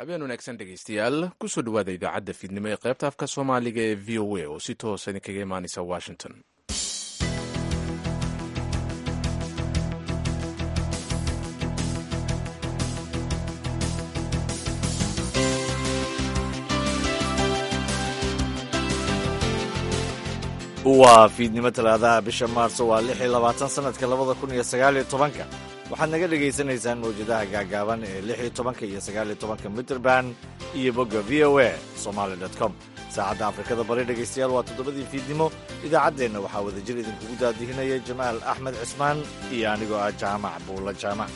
habeen wanaagsan dhegaystayaal kusoo dhawaada idaacadda fiidnimo ee qaybta afka soomaaliga ee v o a oo si toosa idinkaga imaanaysa washington waa fiidnimo talaadaha bisha maarso waa lix iyo labaatan sanadka labada kun iyo sagaal iyo tobanka waxaad naga dhagaysanaysaan mawjadaha gaagaaban ee lix iyo tobanka iyo sagaal iyo tobanka mitrband iyo bogga v o a somaali dot com saacadda afrikada bari dhegaystayaal waa toddobadii fiidnimo idaacaddeenna waxaa wadajir idinkugu daadihinaya jamaal axmed cismaan iyo anigoo ah jaamac buulla jaamac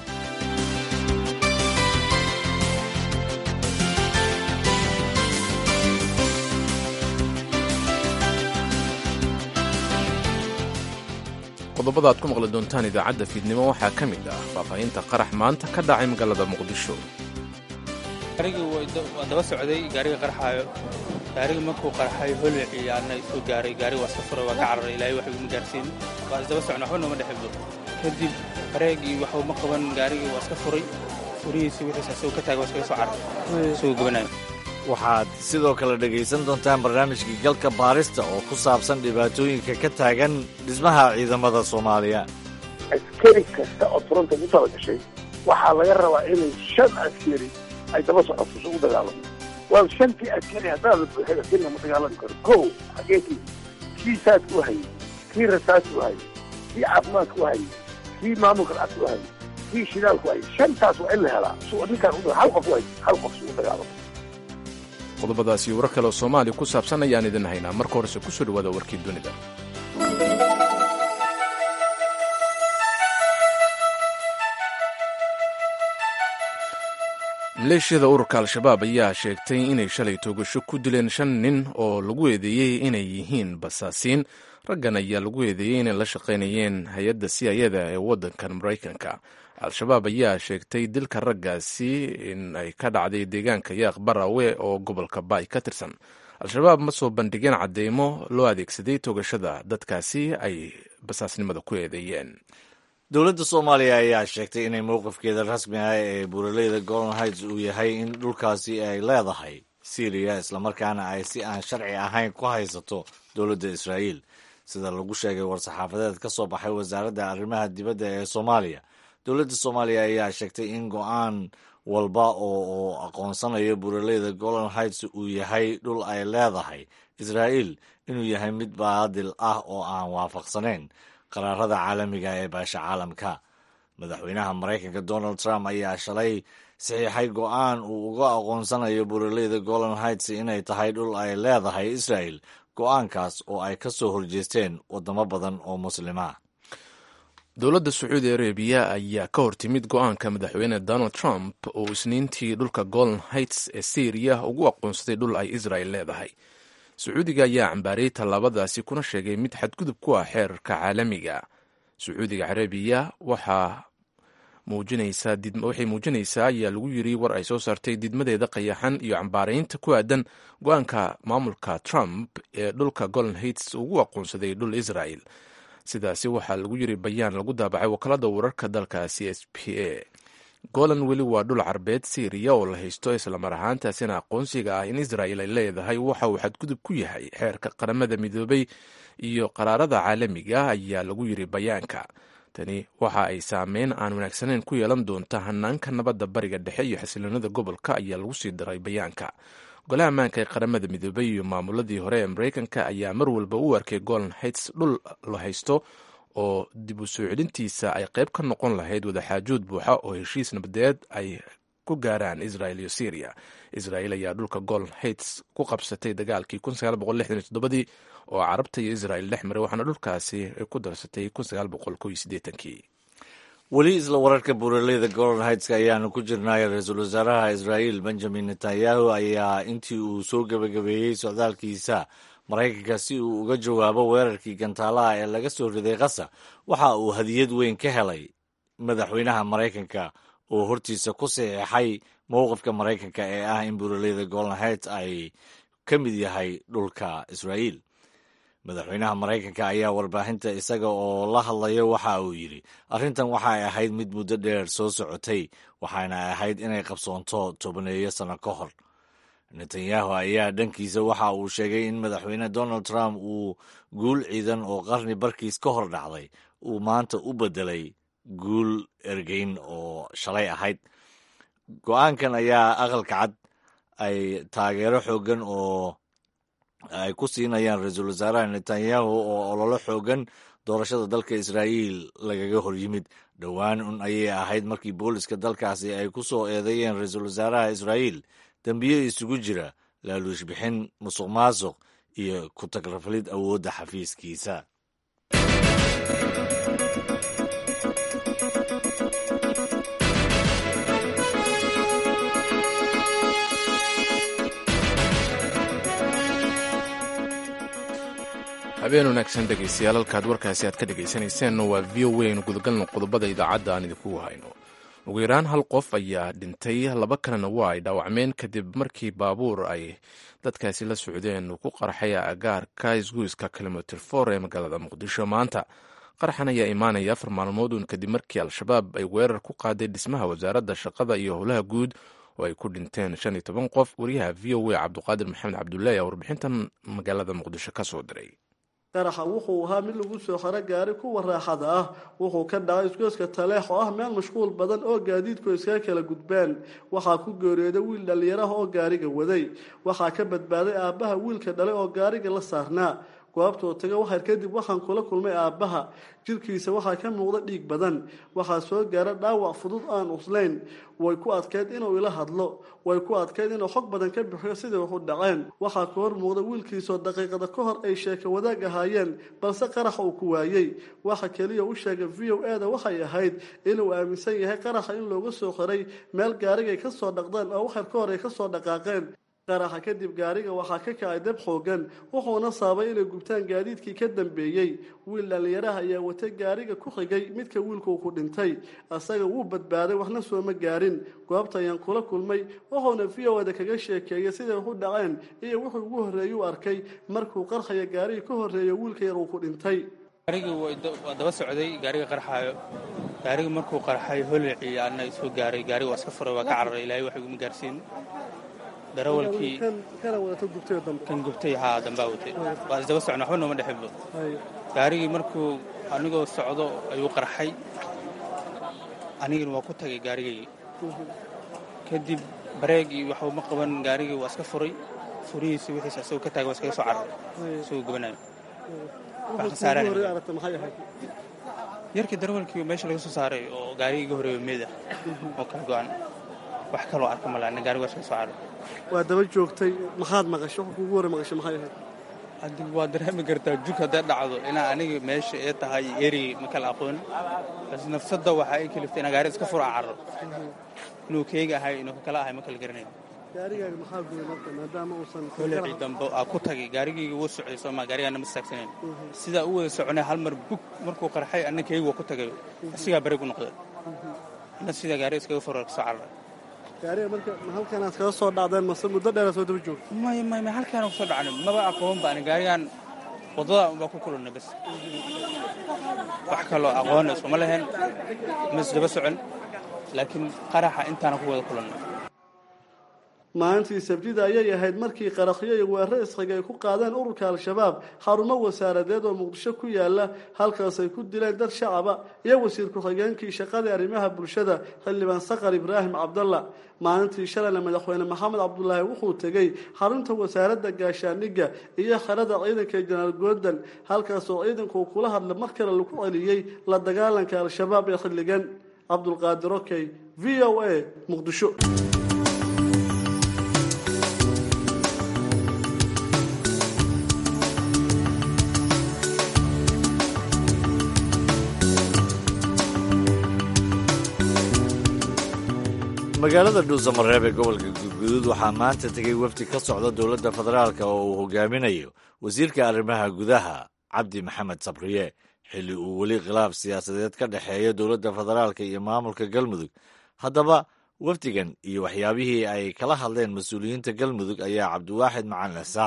qodobada aad ku maqli doontaan idaacadda fiidnimo waxaa ka mid ah faahfaahinta qarax maanta ka dhacay magaalada muqdisho gaarigii waa daba socday gaariga qarxaayo gaariga markuu qarxayo holic iyo aadna isoo gaaray gaariga waa iska furay waa ka cararay ilaahay wax iguma gaarsiin waa isdaba socna waxba nooma dhexibdo kadib bareegii waxba ma qaban gaarigii waa iska furay furihiisi wixiisa asagoo ka taagay waa iskaga soo cararay isagoo gabanayo waxaad sidoo kale dhegaysan doontaan barnaamijkii galka baarista oo ku saabsan dhibaatooyinka ka taagan dhismaha ciidamada soomaaliya askari kasta oo turanta ku tala gashay waxaa laga rabaa inay shan askari ay daba socoto isugu dagaalamo waa shantii askari haddaad la buuxay askariga ma dagaalami karo kow xageekii kii saadka u hayay kii rasaadka u hayay kii caafimaadka u hayay kii maamulka lacagta u hayay kii shidaalka u hayay shantaas waa in la helaa su ninkaan hal qof u hayay hal qof isugu dagaalamo qodobadaas iyo warar kale oo soomaaliya ku saabsan ayaan idin haynaa marka horese kusoo dhawaada warkii dunida maleeshiyada ururka al-shabaab ayaa sheegtay inay shalay toogasho ku dileen shan nin oo lagu eedeeyey inay yihiin basaasiin raggan ayaa lagu eedeeyey inay la shaqaynayeen hay-adda siyayada ee waddankan maraykanka al-shabaab ayaa sheegtay dilka raggaasi in ay ka dhacday deegaanka yaaq barawe oo gobolka baay ka tirsan al-shabaab ma soo bandhigeen cadeymo loo adeegsaday toogashada dadkaasi ay basaasnimada ku eedeeyeen dowladda soomaaliya ayaa sheegtay inay mowqifkeeda rasmi ah ee buuraleyda golden heights uu yahay in dhulkaasi ay leedahay syriya islamarkaana ay si aan sharci ahayn ku haysato dowladda israa'iil sida lagu sheegay war-saxaafadeed ka soo baxay wasaaradda arrimaha dibadda ee soomaaliya dowladda soomaaliya ayaa sheegtay in go-aan walba oo aqoonsanayo buuraleyda golden heights uu yahay dhul ay leedahay israa'iil inuu yahay mid baadil ah oo aan waafaqsanayn qaraarada caalamiga ee baasha caalamka madaxweynaha maraykanka donald trump ayaa shalay saxiixay go-aan uu uga aqoonsanayo buuraleyda golden heights inay tahay dhul ay leedahay israa'el go-aankaas oo ay ka soo horjeesteen waddamo badan oo muslima dowladda sacuudi arabiya ayaa ka hortimid go-aanka madaxweyne donald trump oo isniintii dhulka golden heights ee syriya ugu aqoonsaday dhul ay israel leedahay sacuudiga ayaa cambaariyey tallaabadaasi kuna sheegay mid xadgudub ku ah xeerarka caalamiga sacuudiga carabiya waxaa waxay muujinaysaa ayaa lagu yiri war ay soo saartay didmadeeda qayaxan iyo cambaaraynta ku aadan go-aanka maamulka trump ee dhulka golden heights ugu aqoonsaday dhul israel sidaasi waxaa lagu yiri bayaan lagu daabacay wakaalada wararka dalkaasi s p a golan weli waa dhul carbeed syriya oo la haysto islamar ahaantaasina aqoonsiga ah in israel ay leedahay waxa uu xadgudub ku yahay xeerka qaramada midoobay iyo qaraarada caalamiga ayaa lagu yiri bayaanka tani waxa ay saameyn aan wanaagsanayn ku yeelan doonta hanaanka nabadda bariga dhexe iyo xasiloonada gobolka ayaa lagu sii daray bayaanka golaha ammaanka ee qaramada midoobay iyo maamuladii hore ee maraykanka ayaa mar walba u arkay golden heights dhul la haysto oo dib u soo celintiisa ay qayb ka noqon lahayd wadaxaajood buuxa oo heshiis nabadeed ay ku gaaraan israel iyo syriya israel ayaa dhulka golden heights ku qabsatay dagaalkii dii oo carabta iyo israel dhex maray waxaana dhulkaasi ay ku darsatay kii weli isla wararka buuraleyda golden heights ayaanu ku jirnay ra-iisul wasaaraha israa'iil benjamin netanyahu ayaa intii uu soo gebagabeeyey socdaalkiisa maraykanka si uu uga jawaabo weerarkii gantaalaha ee laga soo riday qasa waxa uu hadiyad weyn ka helay madaxweynaha maraykanka oo hortiisa ku saxiixay mowqifka maraykanka ee ah in buuraleyda golden heights ay ka mid yahay dhulka israa'iil madaxweynaha maraykanka ayaa warbaahinta isaga oo la hadlayo waxa uu yidhi arrintan waxay ahayd mid muddo dheer soo socotay waxaana ahayd inay qabsoonto tobaneeyo sanno ka hor netanyahu ayaa dhankiisa waxa uu sheegay in madaxweyne donald trump uu guul ciidan oo qarni barkiis ka hor dhacday uu maanta u beddelay guul ergeyn oo shalay ahayd go-aankan ayaa aqalka cad ay taageero xooggan oo ay ku siinayaan ra-iisul wasaaraha netanyahu oo ololo xooggan doorashada dalka israa'iil lagaga hor yimid dhowaan un ayay ahayd markii booliska dalkaasi ay ku soo eedeeyeen ra-iisul wasaaraha israa'iil dembiyo isugu jira laaluush bixin musuq maasuq iyo ku tagrafalid awoodda xafiiskiisa habeen wanaagsan dhegaystayaal halkaad warkaasi aad ka dhagaysanayseen waa v o aynu gudagalno qodobada idaacadda aan idinku hayno ugu yaraan hal qof ayaa dhintay laba kalena waa ay dhaawacmeen kadib markii baabuur ay dadkaasi la socdeen uu ku qarxay agaarka isgoyska kilomitr for ee magaalada muqdisho maanta qarxan ayaa imaanaya afar maalmood uun kadib markii al-shabaab ay weerar ku qaaday dhismaha wasaaradda shaqada iyo howlaha guud oo ay ku dhinteen shan iyo toban qof wariyaha v o a cabduqaadir maxamed cabdullaahi ayaa warbixintan magaalada muqdisho ka soo diray qaraxa wuxuu ahaa mid lagu soo xaro gaari kuwa raaxada ah wuxuu ka dhacay isgoyska taleex oo ah meel mashquul badan oo gaadiidku iskaga kala gudbeen waxaa ku geeriyooday wiil dhallinyaraha oo gaariga waday waxaa ka badbaaday aabbaha wiilka dhalay oo gaariga la saarnaa goobtuu taga waxar kadib waxaan kula kulmay aabbaha jirkiisa waxaa ka muuqda dhiig badan waxaa soo gaara dhaawac fudud aan uslayn way ku adkeyd inuu ila hadlo way ku adkeyd inuu xog badan ka bixiyo sidai waxu dhaceen waxaa ka hor muuqda wiilkiisoo daqiiqada ka hor ay sheeka wadaag ahaayeen balse qaraxa uu ku waayey waxa keliya u sheegay v o e da waxay ahayd inuu aaminsan yahay qaraxa in looga soo xiray meel gaarigay ka soo dhaqdeen oo waxar ka hor ay ka soo dhaqaaqeen qaraxa kadib gaariga waxaa ka kacay dab xoogan wuxuuna saabay inay gubtaan gaadiidkii ka dambeeyey wiil dhallinyaraha ayaa watay gaariga ku xigay midka wiilkuu ku dhintay asaga wuu badbaaday waxna sooma gaarin goobta ayaan kula kulmay wuxuuna v o da kaga sheekeeyay siday waxu dhaceen iyo wuxuu ugu horreeyey u arkay markuu qarxaya gaariga ka horreeya wiilka yar uu ku dhintay gaarigii waa daba socday gaariga qarxaayo gaariga markuu qarxay holwicii ana soo gaaray gaariga waa iska furay waa ka cararay ilaahay wax iguma gaarsiin darawalkii kan gubtay haa dambaa watay waa isdaba socna waxba nooma dhexinba gaarigii markuu anigoo socdo ayuu qarxay anigina waa ku tagay gaarigaygii kadib bareeg iyo waxba ma qaban gaarigii waa iska furay furihiisi wixiis asagoo ka taagay waa iskaga soo cararay isagoo gubanayo wax khasaaraan yarkii darawalkii meesha laga soo saaray oo gaarigii iga horeeyo meeda oo kala go-an wax kaloo arka malaana gaariga waa iskaga soo cararay waa daba joogtay maxaad maqashay wax kuugu hore maqashay maxay ahayd haddi waa dareemi kartaa jug hadday dhacdo inaa aniga meesha ee tahay erigii ma kala aqoon bas nafsadda waxaa ay kaliftay inaa gaari iska fura carro inuu keega ahay inuu kakala ahay ma kala garanayn gaarigaaga maxaa gubay marka maadaama uusan holecii dambe aa ku tagay gaarigayga wuu socday sooma gaarigaana ma istaagsanayn sidaa u wada soconay hal mar bug markuu qarxay anna keegi waa ku tagay asigaa bareeg u noqday anna sidaa gaari iskaga fura kasoo cararay gaariga marka ma halkanaad kaga soo dhacdeen mase muddo dheeraad soo daba joogta may may may halkaana kusoo dhacnay maba aqoonba ani gaarigaan waddada unbaa ku kulannay bas wax kaloo aqoona iskuma lahayn ma isdaba socon laakiin qaraxa intaana ku wada kulannay maalintii sabtida ayay ahayd markii qarakhyo iyo weeraro isxiga ay ku qaadeen ururka al-shabaab xarumo wasaaradeed oo muqdisho ku yaala halkaas ay ku dileen dad shacaba iyo wasiir ku-xigeenkii shaqadii arrimaha bulshada xildhibaan saqar ibraahim cabdalla maalintii shalayna madaxweyne maxamed cabdulaahi wuxuu tegey xarunta wasaaradda gaashaandhigga iyo xerada ciidanka jenaraal goordan halkaasoo ciidanku kula hadla mar kale lagu celiyey la dagaalanka al-shabaab ee xilligan cabdulqaadir okey v o a muqdisho magaalada dhuusamareeb ee gobolka guudguduud waxaa maanta tegey wafdi ka socda dowladda federaalka oo uu hogaaminayo wasiirka arrimaha gudaha cabdi maxamed sabriye xilli uu weli khilaaf siyaasadeed ka dhexeeyo dowladda federaalka iyo maamulka galmudug haddaba wafdigan iyo waxyaabihii ay kala hadleen mas-uuliyiinta galmudug ayaa cabdiwaaxid macalin isaaq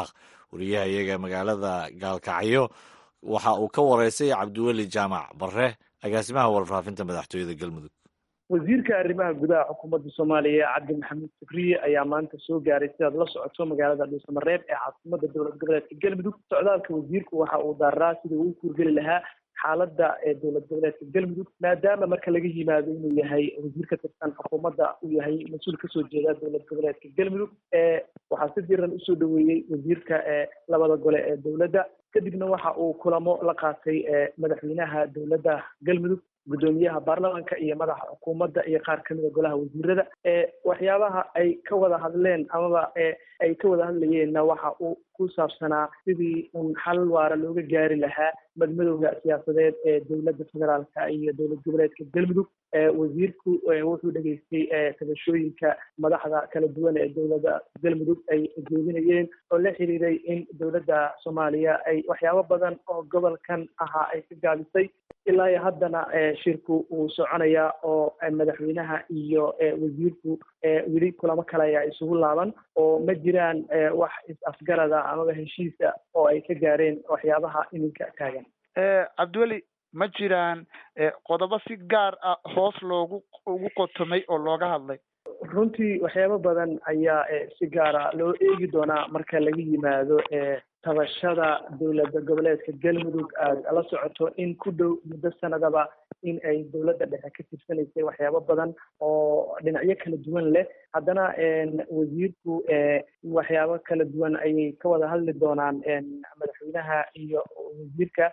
wariyaha iyaga magaalada gaalkacyo waxa uu ka wareysay cabdiweli jaamac barre agaasimaha warfaafinta madaxtooyada galmudug wasiirka arrimaha gudaha xukuumadda soomaaliya cabdi maxamuud fikriye ayaa maanta soo gaaray sidaad la socoto magaalada dhuusamareeb ee caasimada dowlad goboleedka galmudug socdaalka wasiirku waxa uu daaraa sidii uu kuurgeli lahaa xaaladda ee dowlad goboleedka galmudug maadaama marka laga yimaado inuu yahay wasiir ka tirsan xukuumadda uu yahay mas-uul kasoo jeeda dowlad goboleedka galmudug waxaa si diran usoo dhaweeyey wasiirka labada gole ee dowladda kadibna waxa uu kulamo la qaatay madaxweynaha dowladda galmudug guddoomiyaha baarlamaanka iyo madaxa xukuumadda iyo qaar kamida golaha wasiirada waxyaabaha ay ka wada hadleen amaba ay ka wada hadlayeenna waxa uu ku saabsanaa sidii un xal waara looga gaari lahaa madmadowga siyaasadeed ee dowladda federaalka iyo dowlad goboleedka galmudug wasiirku wuxuu dhegeystay tabashooyinka madaxda kala duwan ee dowladda galmudug ay jeedinayeen oo la xiriiray in dowladda soomaaliya ay waxyaabo badan oo gobolkan ahaa ay ka gaabisay ilaa iyo haddana shirku uu soconayaa oo madaxweynaha iyo wasiirku weli kulamo kale ayaa isugu laaban oo ma jiraan wax is-afgarada amaba heshiisa oo ay ka gaareen waxyaabaha iminka taagan cabdiweli ma jiraan qodobo si gaar ah hoos loogu ugu qotomay oo looga hadlay runtii waxyaabo badan ayaa si gaara loo eegi doonaa marka laga yimaado tabashada dowladda goboleedka galmudug aada la socoto in ku dhow muddo sanadaba in ay dowladda dhexe ka tirsanaysay waxyaabo badan oo dhinacyo kala duwan leh haddana wasiirku waxyaabo kala duwan ayay ka wada hadli doonaan madaxweynaha iyo wasiirka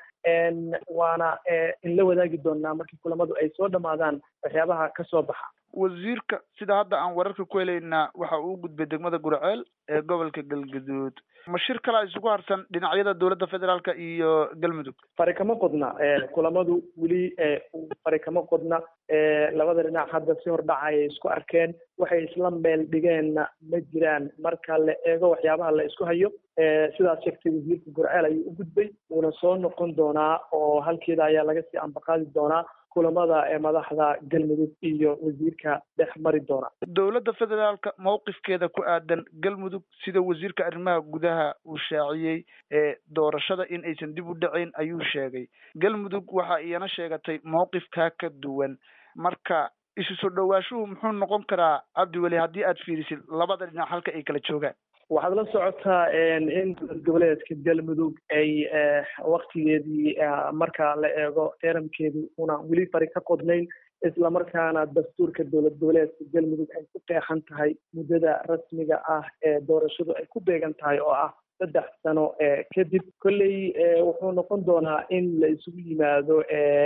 waana in la wadaagi doonaa markii kulamadu ay soo dhamaadaan waxyaabaha kasoo baxa wasiirka sida hadda aan wararka ku helaynaa waxa uu gudbay degmada gurceel ee gobolka galgaduud ma shir kalaa isugu harsan dhinacyada dowladda federaalka iyo galmudug fari kama qodna kulamadu weli fari kama qodna labada dhinac hadda si hordhaca ayay isku arkeen waxay isla meel dhigeenna ma jiraan marka la eego waxyaabaha la isku hayo sidaas sheegtay wasiirka gurceel ayuu u gudbay wuuna soo noqon doonaa oo halkeeda ayaa laga sii ambaqaadi doonaa kulamada ee madaxda galmudug iyo wasiirka dhex mari doona dowladda federaalka mowqifkeeda ku aadan galmudug sida wasiirka arrimaha gudaha uu shaaciyey ee doorashada in aysan dib u dhacayn ayuu sheegay galmudug waxa iyana sheegatay mowqifkaa ka duwan marka isu soo dhawaashuhu muxuu noqon karaa cabdiweli haddii aad fiirisid labada dhinac halka ay kala joogaan waxaad la socotaa in dowlad goboleedka galmudug ay waktigeedii marka la eego teeramkeedu una weli fari ka qodnayn islamarkaana dastuurka dowlad goboleedka galmudug ay ku qeexan tahay muddada rasmiga ah ee doorashadu ay ku beegan tahay oo ah saddex sano kadib kolley wuxuu noqon doonaa in la isugu yimaado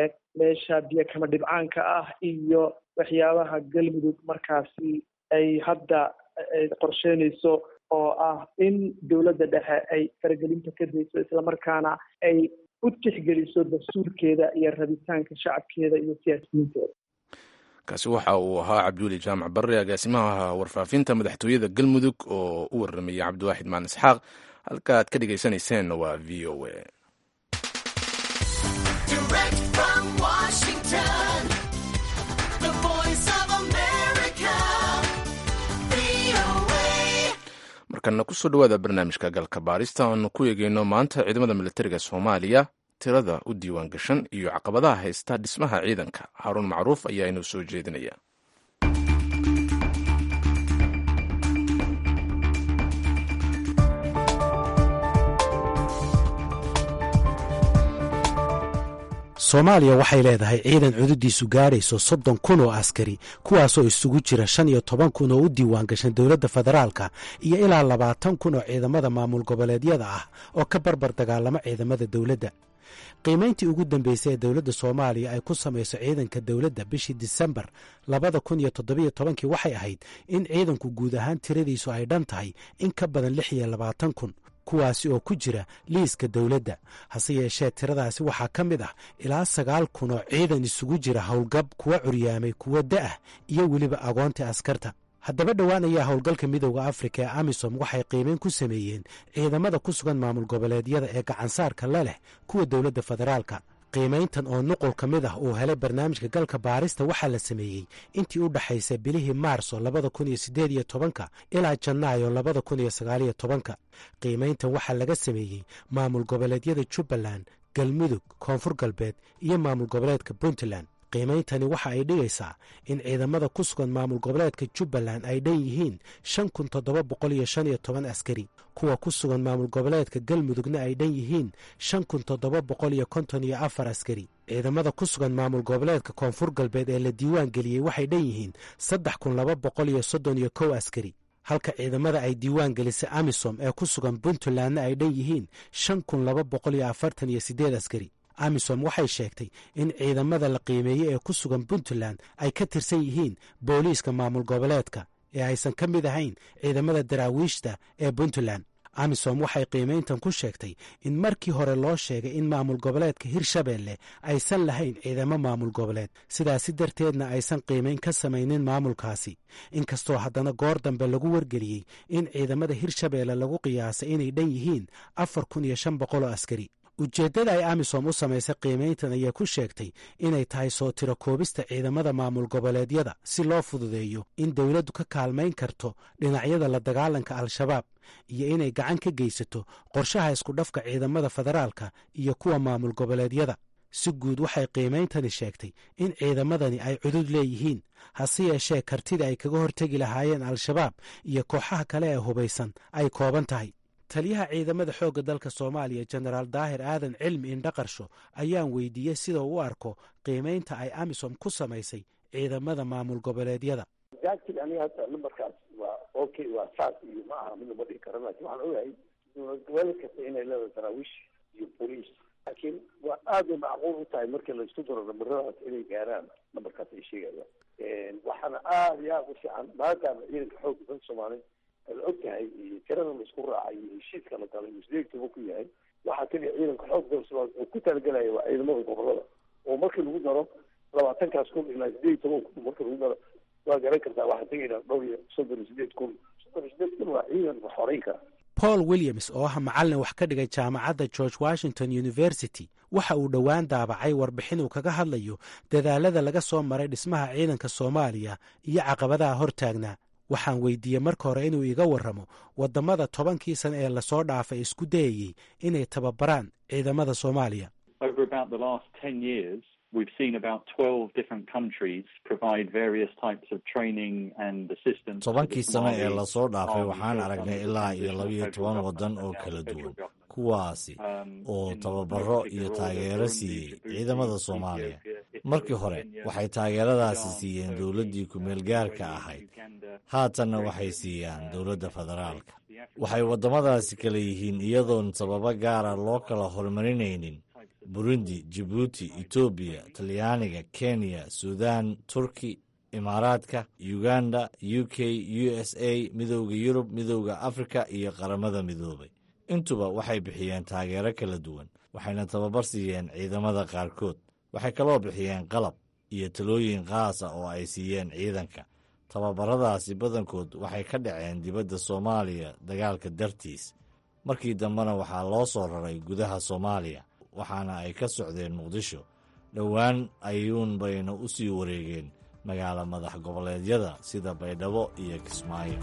meesha biyo kama dhibcaanka ah iyo waxyaabaha galmudug markaasi ay hadda qorsheynayso oo ah in dowladda dhexe ay faragelinta ka dayso islamarkaana ay u tixgeliso dastuurkeeda iyo rabitaanka shacabkeeda iyo siyaasiyiinteeda kaasi waxa uu ahaa cabdiweli jaamac barre agaasimaha warfaafinta madaxtooyada galmudug oo u warramayay cabdiwaaxid maan isxaaq halka aad ka dhegaysanayseena waa v o a markana kusoo dhawaada barnaamijka galka baarista aanu ku eegeyno maanta ciidamada militariga soomaaliya tirada u diiwaan gashan iyo caqabadaha haysta dhismaha ciidanka haaruun macruuf ayaa inoo soo jeedinaya soomaaliya waxay leedahay ciidan cududiisu gaarayso soddon kun oo askari kuwaasoo isugu jira shan iyo toban kun oo u diiwaan gashan dowladda federaalka iyo ilaa labaatan kun oo ciidamada maamul goboleedyada ah oo ka barbar dagaalamo ciidamada dowladda qiimayntii ugu dambeysay ee dowladda soomaaliya ay ku samayso ciidanka dowladda bishii disembar labada kun iyo toddobiyo tobankii waxay ahayd in ciidanku guud ahaan tiradiisu ay dhan tahay in ka badan lix iyo labaatan kun kuwaasi oo ku jira liiska dowladda hase yeeshee tiradaasi waxaa ka mid ah ilaa sagaal kun oo ciidan isugu jira howlgab kuwa curyaamay kuwa da'ah iyo weliba agoonta askarta haddaba dhowaan ayaa howlgalka midooda afrika ee amisom waxay qiimeyn ku sameeyeen ciidamada ku sugan maamul goboleedyada ee gacansaarka la leh kuwa dowladda federaalka qiimayntan oo nuqul ka mid ah uu helay barnaamijka galka baarista waxaa la sameeyey intii u dhexaysay bilihii maarso labada kun iyo siddeed iyo tobanka ilaa janaayo labada kun iyo sagaaliyo tobanka qiimayntan waxaa laga sameeyey maamul goboleedyada jubbaland galmudug koonfur galbeed iyo maamul goboleedka puntland qiimeyntani waxa ay dhigaysaa in ciidamada ku sugan maamul goboleedka jubbaland ay dhan yihiin shan kun toddoba boqol iyo shan iyo toban askari kuwa ku sugan maamul goboleedka galmudugna ay dhan yihiin shan kun toddoba boqol iyo konton iyo afar askari ciidamada ku sugan maamul goboleedka koonfur galbeed ee la diiwaan geliyey waxay dhan yihiin saddex kun laba boqol iyo soddon iyo kow askari halka ciidamada ay diiwaan gelisay amisom ee ku sugan puntlandna ay dhan yihiin shan kun laba boqol iyo afartan iyo siddeed askari amisom waxay sheegtay in ciidamada la qiimeeyey ee ku sugan puntland ay ka tirsan yihiin booliiska maamul goboleedka ee aysan ka mid ahayn ciidamada daraawiishta ee puntland amisom waxay qiimayntan ku sheegtay in markii hore loo sheegay in maamul goboleedka hirshabeelle aysan lahayn ciidamo maamul goboleed sidaasi darteedna aysan qiimayn ka samaynin maamulkaasi inkastoo haddana goor dambe lagu wargeliyey in ciidamada hirshabeelle lagu qiyaasay inay dhan yihiin afar kun iyo shan boqoloo askari ujeeddada ay amisom u samaysay qiimayntan ayaa ku sheegtay inay tahay soo tiro koobista ciidamada maamul goboleedyada si loo fududeeyo in dowladdu ka kaalmayn karto dhinacyada la dagaalanka al-shabaab iyo inay gacan ka geysato qorshaha iskudhafka ciidamada federaalka iyo kuwa maamul goboleedyada si guud waxay qiimeyntani sheegtay in ciidamadani ay cudud leeyihiin hase yeeshee kartida ay kaga hortegi lahaayeen al-shabaab iyo kooxaha kale ee hubaysan ay kooban tahay taliyaha ciidamada xoogga dalka soomaaliya jenaraal daahir aadan cilmi indhaqarsho ayaan weydiiyey sida uu u arko qiimaynta ay amisom ku samaysay ciidamada maamul goboleedyada jaajil aniga hadda numberkaas waa okay waa saas iyo ma aha mid lama dhigi karo laakin waxaan ogahay dowlad goboleed kasta inay leedahay daraawiish iyo boliis laakiin waa aad bay macquul u tahay markii laisku daro namaradaas inay gaaraan nambarkaas ay sheegayaan waxaana aada iyo aada u fiican maadaama ciidanka xoogga dalka soomaaliya la og tahay iyo tirada laisku raacay iyo heshiiska la galay musdeegtaba ku yahay waxaa keliya ciidanka xoogga dalka soomaaliya oo ku talagelaya waa ciidamada gobolada oo markii lagu daro labaatankaas kun ilaa sideed iyo toban kun markii lagu daro waa garan kartaa waxaa tegaynaa dhowr iyo soddon iyo sideed kun soddon iyo sideed kun waa ciidan wax horeyn kara paul williams oo ah macallin wax ka dhigay jaamacadda george washington university waxa uu dhowaan daabacay warbixin uu kaga hadlayo dadaalada laga soo maray dhismaha ciidanka soomaaliya iyo caqabadaha hortaagnaa waxaan weydiiyey marka hore inuu iga warramo waddamada tobankii sane ee lasoo dhaafay isku dayayey inay tababaraan ciidamada soomaaliya we've seen about 12 different countries provide various types of training and assistance. tobankii sano ee lasoo dhaafay waxaan aragnay ilaa iyo labiyo toban waddan oo kala duwan kuwaasi oo tababaro iyo taageero siiyey ciidamada soomaaliya markii hore waxay taageeradaasi siiyeen dowladdii ku-meel gaarka ahayd haatanna waxay siiyaan dowladda federaalka waxay waddamadaasi kala yihiin iyadoon sababo gaara loo kala horumarinaynin burundi jibuuti etoobiya talyaaniga kenya sudan turki imaaraadka uganda u k u s a midowda yurub midowda afrika iyo qaramada midoobay intuba waxay bixiyeen taageero kala duwan waxayna tababar siiyeen ciidamada qaarkood waxay kaloo bixiyeen qalab iyo talooyin qaas ah oo ay siiyeen ciidanka tababaradaasi badankood waxay ka dhaceen dibadda soomaaliya dagaalka dartiis markii dambena waxaa loo soo raray gudaha soomaaliya waxaana ay ka socdeen muqdisho dhowaan ayuun bayna u sii wareegeen magaalo madax goboleedyada sida baydhabo iyo kismaayo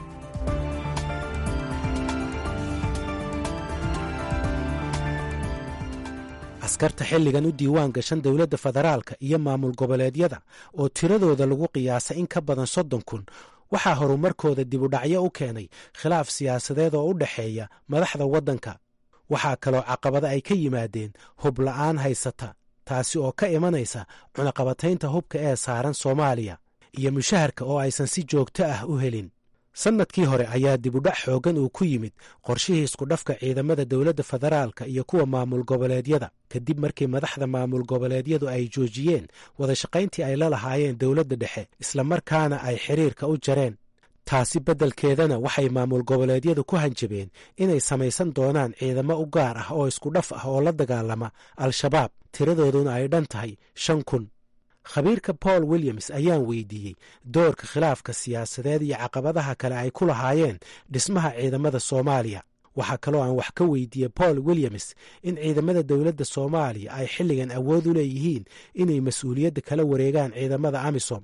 askarta xilligan u diiwaan gashan dowladda federaalka iyo maamul goboleedyada oo tiradooda lagu qiyaasay in ka badan soddon kun waxaa horumarkooda dibudhacyo u keenay khilaaf siyaasadeed oo u dhexeeya madaxda waddanka waxaa kaloo caqabada ay ka yimaadeen hub la'aan haysata taasi oo ka imanaysa cunaqabataynta hubka ee saaran soomaaliya iyo mushaharka oo aysan si joogto ah u helin sannadkii hore ayaa dibudhac xooggan uu ku yimid qorshihii iskudhafka ciidamada dowladda federaalka iyo kuwa maamul goboleedyada kadib markii madaxda maamul goboleedyadu ay joojiyeen wadashaqayntii ay la lahaayeen dowladda dhexe islamarkaana ay xiriirka u jareen taasi beddelkeedana waxay maamul goboleedyadu ku hanjabeen inay samaysan doonaan ciidamo u gaar ah oo iskudhaf ah oo la dagaalama al-shabaab tiradooduna ay dhan tahay shan kun khabiirka paul williams ayaan weydiiyey doorka khilaafka siyaasadeed iyo caqabadaha kale ay ku lahaayeen dhismaha ciidamada soomaaliya waxaa kaloo aan wax ka weydiiyey paul williams in ciidamada dowladda soomaaliya ay xilligan awood u leeyihiin inay mas-uuliyadda kala wareegaan ciidamada amisom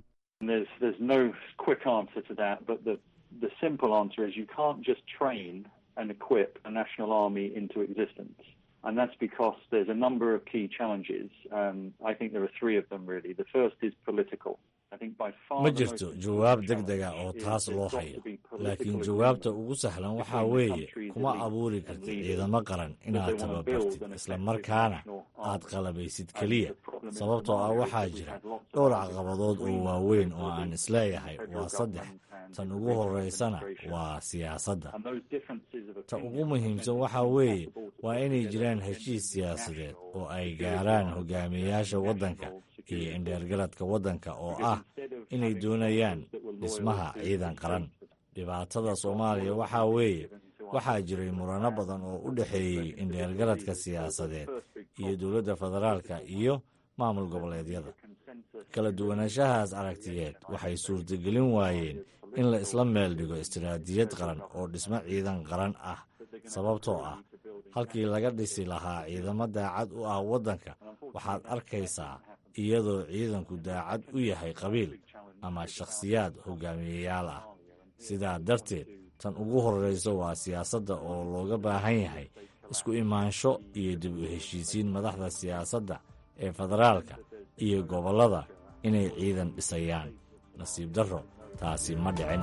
the simple answer is you can't just train and equip a national army into existence. And that's because there's a number of key challenges. Um, I think there are three of them really. The first is political. ma jirto jawaab deg dega oo taas loo hayo laakiin jawaabta ugu sahlan waxaa weeye kuma abuuri kartid ciidamo qaran inaad tababartid isla markaana aad qalabaysid keliya sababtoo ah waxaa jira dhowr caqabadood oo waaweyn oo aan isleeyahay waa saddex tan ugu horeysana waa siyaasadda ta ugu muhiimsan waxaa weeye waa inay jiraan heshiis siyaasadeed oo ay gaaraan hogaamiyayaasha waddanka iyo indheergaradka waddanka oo ah inay doonayaan dhismaha ciidan qaran dhibaatada soomaaliya waxaa weeye waxaa jiray murano badan oo u dhexeeyey indheergaradka siyaasadeed iyo dowladda federaalka iyo maamul goboleedyada kala duwanaanshahaas aragtiyeed waxay suurtagelin waayeen in la isla meel dhigo istiraatijiyad qaran oo dhismo ciidan qaran ah sababtoo ah halkii laga dhisi lahaa ciidamo daacad u ah waddanka waxaad arkaysaa iyadoo ciidanku daacad u yahay qabiil ama shakhsiyaad hogaamiyeyaal ah sidaa darteed tan ugu horreysa waa siyaasadda oo looga baahan yahay isku imaansho iyo dib u heshiisiin madaxda siyaasadda ee federaalka iyo gobollada inay ciidan dhisayaan nasiib darro taasi ma dhicin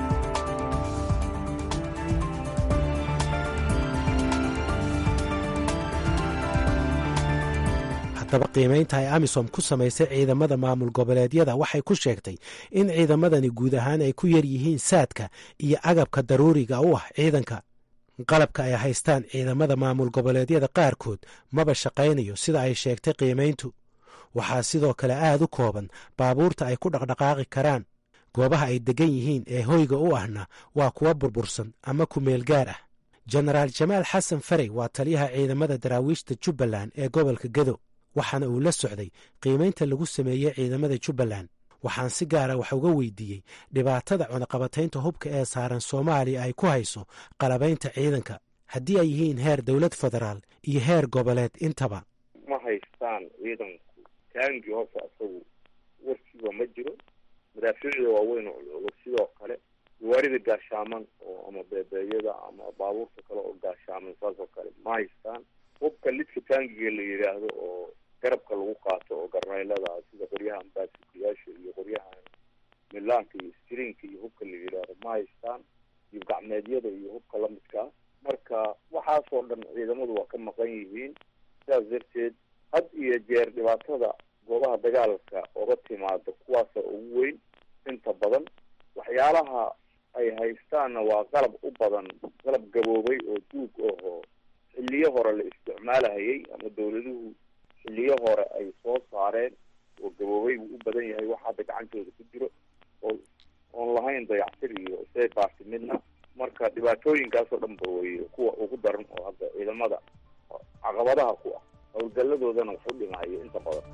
haddaba qiimaynta ay amisom ku samaysay ciidamada maamul goboleedyada waxay ku sheegtay in ciidamadani guud ahaan ay ku yar yihiin saadka iyo agabka daruuriga u ah ciidanka qalabka ay haystaan ciidamada maamul goboleedyada qaarkood maba shaqaynayo sida ay sheegtay qiimayntu waxaa sidoo kale aad u kooban baabuurta ay ku dhaqdhaqaaqi karaan goobaha ay deggan yihiin ee hoyga u ahna waa kuwa burbursan ama kumeel gaar ah jenaraal jamaal xasan farey waa taliyaha ciidamada daraawiishta jubbaland ee gobolka gedo waxaana uu la socday qiimaynta lagu sameeyey ciidamada jubbaland waxaan si gaara wax uga weydiiyey dhibaatada cunaqabataynta hubka ee saaran soomaaliya ay ku hayso qalabaynta ciidanka haddii ay yihiin heer dowlad federaal iyo heer goboleed intaba ma haystaan ciidanku taangi hoose asagu warkiiba ma jiro madaafiicda waaweyn oo culculus sidoo kale gawaarida gaashaaman oo ama beebeeyada ama baabuurta kale oo gaashaaman saas oo kale ma haystaan hubka lidka taangiga la yidhaahdo oo garabka lagu qaato oo garnaylada sida qoryahan baasikayaasha iyo qoryahan milaanka iyo strinka iyo hubka la yidhaahdo ma haystaan iyo gacmeedyada iyo hubka lamidkaa marka waxaasoo dhan ciidamadu waa ka maqan yihiin sidaas darteed had iyo jeer dhibaatada goobaha dagaalka oga timaado kuwaasa ugu weyn inta badan waxyaalaha ay haystaanna waa qalab u badan qalab gaboobay oo duug ahoo xilliyo hore la isticmaalahayay ama dawladuhu xilliyo hore ay soo saareen oo gaboobay buu u badan yahay wax hadda gacantooda ku jiro oo oon lahayn dayactir iyo isay baarti midna marka dhibaatooyinkaasoo dhan ba wey kuwa ugu daran oo hadda ciidamada caqabadaha ku ah howlgalladoodana wax u dhimahayo inta badan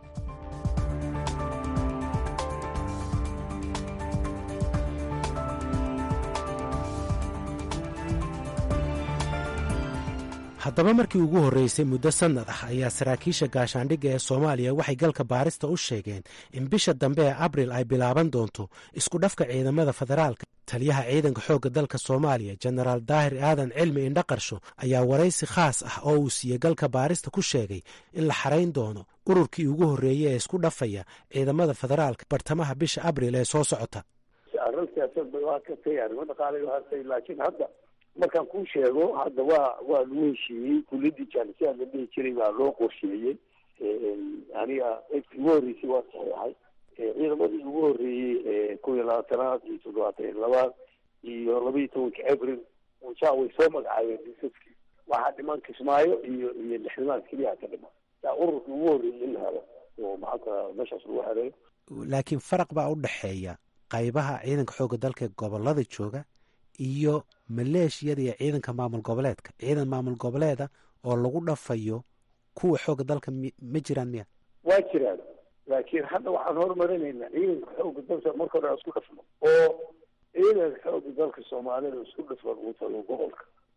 haddaba markii ugu horreysay muddo sannad ah ayaa saraakiisha gaashaandhigga ee soomaaliya waxay galka baarista u sheegeen in bisha dambe ee abril ay bilaaban doonto isku dhafka ciidamada federaalka taliyaha ciidanka xoogga dalka soomaaliya jenaraal daahir aadan cilmi indhaqarsho ayaa waraysi khaas ah oo uu siiyey galka baarista ku sheegay in la xarayn doono ururkii ugu horreeyey ee isku dhafaya ciidamada federaalka bartamaha bisha abril ee soo socota arrin siyaasad bay waa ka tay arrimo dhaqaalay hartay laakiin hadda markaan kuu sheego hadda waa waa lagu heshiiyey kuliyadii jaalisiyaad la dhihi jiray baa loo qorsheeyey aniga eydkii ugu horreysay waa saxeexay ciidamadii ugu horreeyey kow iyo labaatanaad iyo toddobaatan iyo labaad iyo laba iyo tobanka abril ja way soo magacaabeen disaskii waxaa dhiman kismaayo iyo iyo lixdamaad keliya ka dhiman yaa ururkii ugu horreeyey in la helo oo maxalka meeshaas lagu helayo laakiin faraq baa u dhexeeya qaybaha ciidanka xoogga dalka gobolada jooga iyo maleeshiyada iyo ciidanka maamul goboleedka ciidan maamul goboleeda oo lagu dhafayo kuwa xooga dalka ma jiraan miya waa jiraan laakiin hadda waxaan horumarinaynaa ciidanka xooga dalka marka hore aan isku dhafno oo ciidanka xooga dalka soomaalida isku dhafan uu tago gobolka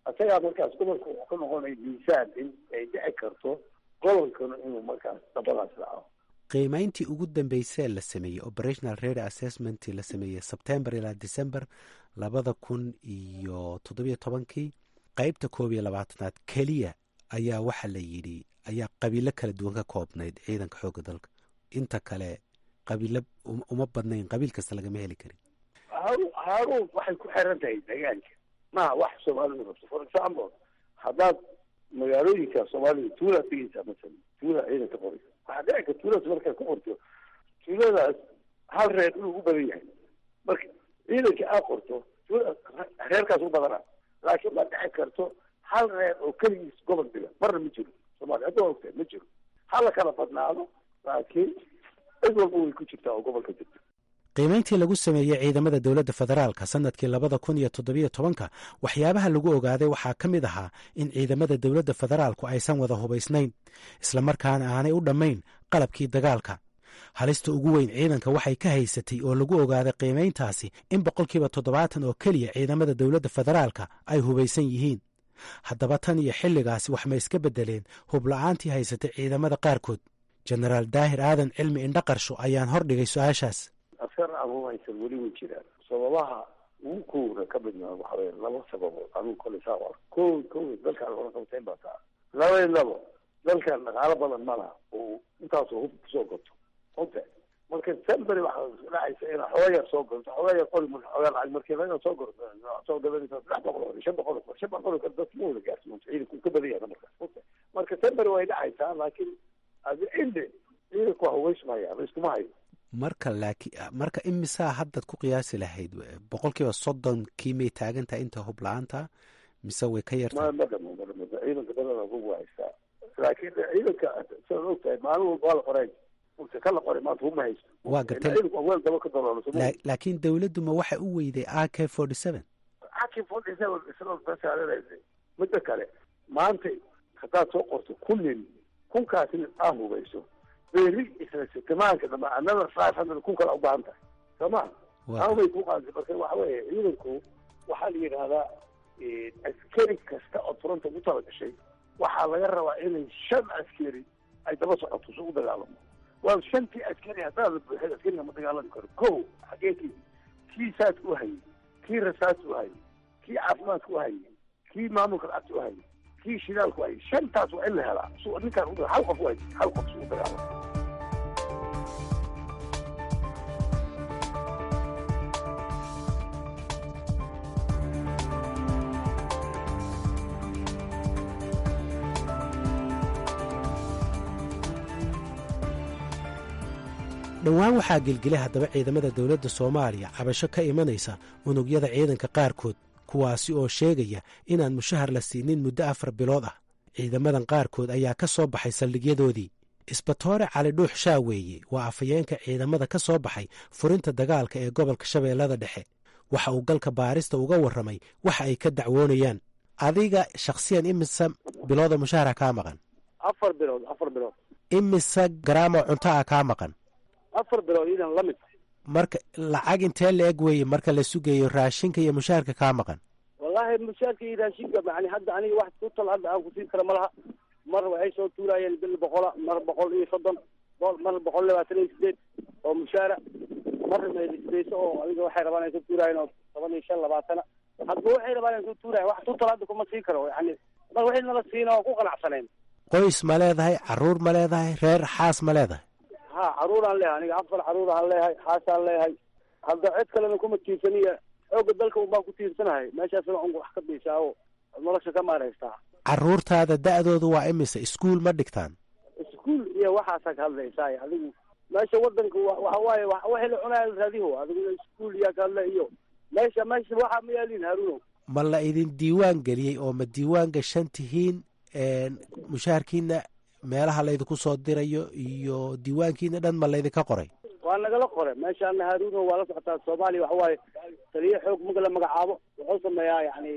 isagaa markaas gobolka wuxuu ka noqonaya miisaan in ay dhici karto gobolkana inuu markaas dabadaas dhaco qiimayntii ugu dambeysee la sameeyey operational rate assessment la sameeyey sebtembar ilaa december labada kun iyo toddobiyo tobankii qeybta koob iyo labaatanaad keliya ayaa waxaa la yidhi ayaa qabiilo kala duwan ka koobnayd ciidanka xoogga dalka inta kale qabiilo uma badnayn qabiil kasta lagama heli karin haru haruun waxay ku xiran tahay deegaanka maha wax soomaalidu rabto for example haddaad magaalooyinka soomaalida tuulaa tegeysaa masalan tuula ciidanka qoraysa waxaa dhici karta tuuladaas markaad ku qorto tuuladaas hal reer inuu u badan yahay marka ciidanka aad qorto tuuladaas reerkaas u badana laakiin ma dhici karto hal reer oo keligiis gobol diga marna ma jiro soomaaliya hadda waa ogtahay ma jiro hala kala badnaado laakiin cid walba way ku jirtaa oo gobolka jirta qiimayntii lagu sameeyey ciidamada dowladda federaalka sannadkii labada kun iyo toddobiyo tobanka waxyaabaha lagu ogaaday waxaa ka mid ahaa in ciidamada dowladda federaalku aysan wada hubaysnayn islamarkaana aanay u dhammayn qalabkii dagaalka halista ugu weyn ciidanka waxay ka haysatay oo lagu ogaaday qiimayntaasi in boqolkiiba toddobaatan oo keliya ciidamada dowladda federaalka ay hubaysan yihiin haddaba tan iyo xilligaasi wax ma iska beddeleen hubla'aantii haysatay ciidamada qaarkood jenaraal daahir aadan cilmi indhaqarsho ayaan hordhigay su-aashaas askar aan hubaysan weli way jiraan sababaha ugu kowna ka midna waxa weye laba sababood anugu kole saa qora ko ko dalkaan hore qabteen baa taa laba iyo labo dalkan dhaqaalo badan ma laha oo intaasoo hub kusoo goto hunte marka semberi waxaa dhacaysa inaa xooga yar soo gorto xooga yar qori marka xooga lacag markii laga soo gorto soo gadanaysa saddex boqol oo shan boqol oo shan boqol oo dadka ma wada gaarsiin ciidanku ka badan yahay markaas hunte marka semberi way dhacaysaa laakiin adi inde ciidanku waa hubaysmaya la iskuma hayo marka laaki marka imisaa haddaad ku qiyaasi lahayd boqolkiiba soddonkii may taagan tahay inta hub la-aanta mise way ka yartahay ma dhamo ma dhamo ciidanka badan hub waa haystaa laakiin ciidanka sidaad og tahay maalin walba waa la qoray use ka la qoray maanta hub ma haysto waa gartay ciidanku waa weel daba ka daloolo laakiin dawladdu ma waxay u weyday a k forty seven a k forty seven isagoo basaaranaysa midda kale maanta haddaad soo qorto kun nin kunkaasi aa hubayso beri isla sitamaanka dambe another five hundred kun kale ubaahan tahay soo ma awbay ku qaadtay marka waxa weeye ciidanku waxaa la yidhahdaa askari kasta oo fronta ku tala gashay waxaa laga rabaa inay shan askari ay daba socoto si u dagaalamo waa shantii askari haddaad la buuxid askariga ma dagaalami karo ko xageekii kii saas u hayay kii rasaas u hayay kii caafimaadka u hayay kii maamulka lacagta u hayay kii shidaalku hayay shantaas waa in la helaa su ninkaan u hal qof u hayay hal qof si u dagaalamo dhowaan waxaa gelgelay haddaba ciidamada dowladda soomaaliya cabasho ka imanaysa unugyada ciidanka qaarkood kuwaasi oo sheegaya inaan mushahar la siinin muddo afar bilood ah ciidamadan qaarkood ayaa ka soo baxay saldhigyadoodii isbatoore cali dhuux shaaweeye waa afhayeenka ciidamada ka soo baxay furinta dagaalka ee gobolka shabeellada dhexe waxa uu galka baarista uga warramay waxa ay ka dacwoonayaan adiga shakhsiyan imise bilooda mushahara kaa maqan afar bilood afar bilood imise garaamoo cunto ah kaa maqan afar bilood idan la mid marka lacag intee la eg weeye marka la sugayo raashinka iyo mushaharka kaa maqan wallahi mushaarka iyo raashinka yani hadda aniga wax tutal hadda aan kusiin kara ma laha mar waxay soo tuuraayeen bil boqola mar boqol iyo soddon mar boqol labaatan iyo sideed oo mushaara mar meelisdayso oo adiga waxay rabaan ay ku tuuraayeen oo toban iyo shan labaatana hadba waxay rabaan ay ku tuurayen wax tutal hadda kuma siin karo yani mar waxay nala siina oo ku qanacsaneen qoys ma leedahay caruur ma leedahay reer xaas ma leedahay ha caruuraan leehay aniga afar caruuraan leehay xaasaan leehay hadda cid kalena kuma tiirsaniya xooga dalka un baan ku tiirsanahay meeshaasna un wax ka biisaa oo nolosha ka maaraystaa caruurtaada da'doodu waa imise iskuul ma dhigtaan iskuul iyo waxaasaa ka hadlaysaa adigu meesha wadanka waxa waaye waxay la cunaya raadiho adigu iskuul iyaa ka hadla iyo meesha meesha waxa ma yaalin haruuno ma la idin diiwaan geliyey oo ma diiwaan gashan tihiin mushaharkiina meelaha laydinku soo dirayo iyo diiwaankiina dhan ma laydinka qoray waa nagala qoray meeshaana haruuno waa la socotaa soomaaliya waxa waaye taliyo xoog marka la magacaabo wuxuu sameeyaa yani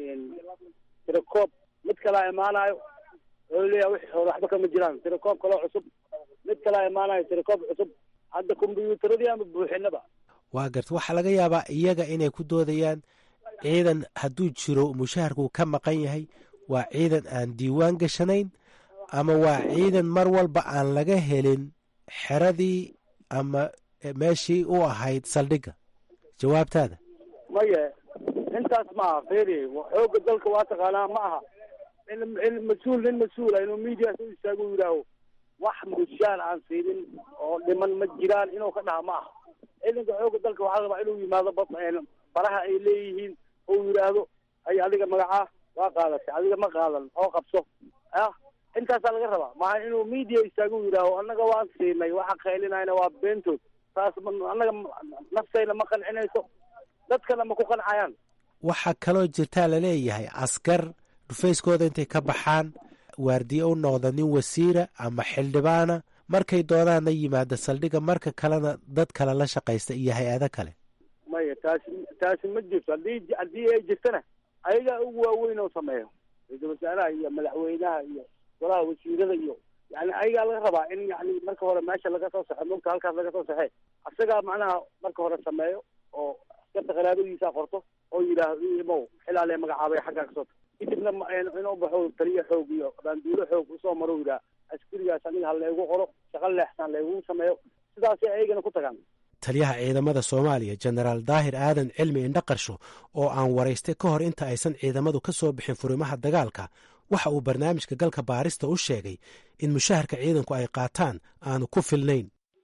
tirakoob mid kalaa imaanayo wuxuu leeyahay wixii hore waxba kama jiraan tirakoob kaloo cusub mid kalaa imaanayo tirakoob cusub hadda kombyuutaradii ama buuxinaba waa garta waxaa laga yaabaa iyaga inay ku doodayaan ciidan hadduu jiro mushaharkuu ka maqan yahay waa ciidan aan diiwaan gashanayn ama waa ciidan mar walba aan laga helin xeradii ama meeshii u ahayd saldhigga jawaabtaada maye intaas maaha feri xooga dalka waa taqaanaa ma aha in in mas-uul nin mas-uula inuu media soo istaago u yidhaaho wax mushaar aan siinin oo dhiman ma jiraan inuu ka dhaha ma aha ciidanka xooga dalka waxaa rabaa inuu yimaado baraha ay leeyihiin oo yidhaahdo ay adiga magacaa waa qaadatay adiga ma qaadan oo qabso ah intaasaa laga rabaa maaha inuu media istaago u yidhaaho annaga waan siinay waxa qaylinayna waa beentood taas annaga naftayna ma qancinayso dadkana ma ku qancayaan waxaa kaloo jirtaa laleeyahay askar dhufayskooda intay ka baxaan waardiye u noqda nin wasiira ama xildhibaana markay doonaanna yimaada saldhigga marka kalena dad kale la shaqaysta iyo hay-ado kale maya taasi taasi ma jirto haddii haddii ay jirtana ayagaa ugu waaweyn oo sameeyo ra-iisul wasaaraha iyo madaxweynaha iyo golaha wasiirada iyo yani ayagaa laga rabaa in yani marka hore meesha laga soo saxo mogta halkaas laga soo saxee asagaa macnaha marka hore sameeyo oo askarta qaraabadiisa qorto oo yidhaahdo imow xilaale magacaabay xaggaa kasoo kadibna inuu baxo taliya xoog iyo baanduulo xoog usoo maro yidhaha askarigaas aniga ha laygu qoro shaqo leexsan laygu sameeyo sidaasay ayagana ku tagaan taliyaha ciidamada soomaaliya jenaraal daahir aadan cilmi indhaqarsho oo aan waraystay ka hor inta aysan ciidamadu ka soo bixin furimaha dagaalka waxa uu barnaamijka galka baarista u sheegay in mushaharka ciidanku ay qaataan aanu ku filnayn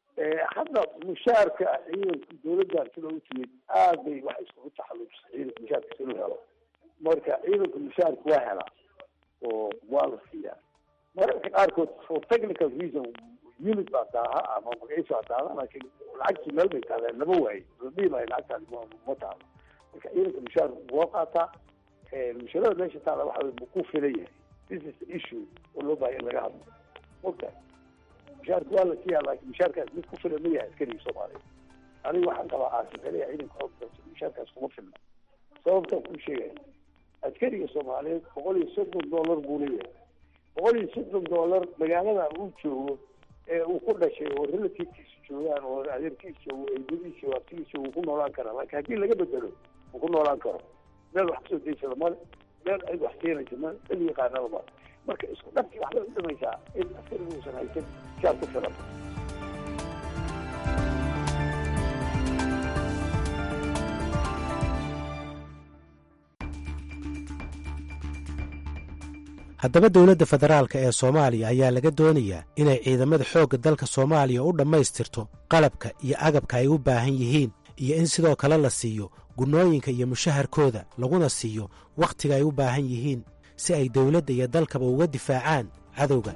hadda mushaharka ciidanka dowladdan sida u timid aad bay wax iskugu taxalluujisay ciidanka mushaharka siduu helo marka ciidanka mushaharka waa helaa oo waa la siiyaa mararka qaarkood for technical reason unit baa daaha ama magaciisa baa daada laakiin lacagtii meel bay taaleen lama waaye ladhihi maayo lacagtaas ma taalo marka ciidanka mushaharka waa qaataa musharada meesha taala waxa wey ma ku filan yahay this is the issue oo loo bahay in laga hadlo mogta mushaharka waa la siiyaa laakiin mushaharkaas mid ku filan ma yahay askariga soomaaliya aniga waxaan qabaa aasinxeliya ciidanka xoog dalka mushaharkaas kuma filna sababtaan kuu sheegaya askariga soomaaliyeed boqol iyo soddon dollar buu leeyahay boqol iyo soddon dollar magaalada uu joogo ee uu ku dhashay oo relativkiisa joogaan oo adeerkiisa joogo eedadiisa joogo abtigiisa joogo ku noolaan karaa laakiin haddii laga bedelo ma ku noolaan karo meel wax kasoo daysada male meel cid wax keenaysa male cid yaqaanaba male marka isku dhabkii waxbay u dhimaysaa in askariga uusan haysan shaar ku filan haddaba dowladda federaalka ee soomaaliya ayaa laga doonayaa inay ciidamada xoogga dalka soomaaliya u dhammaystirto qalabka iyo agabka ay u baahan yihiin iyo in sidoo kale la siiyo gunnooyinka iyo mushaharkooda laguna siiyo wakhtiga ay u baahan yihiin si ay dowladda iyo dalkaba uga difaacaan cadowga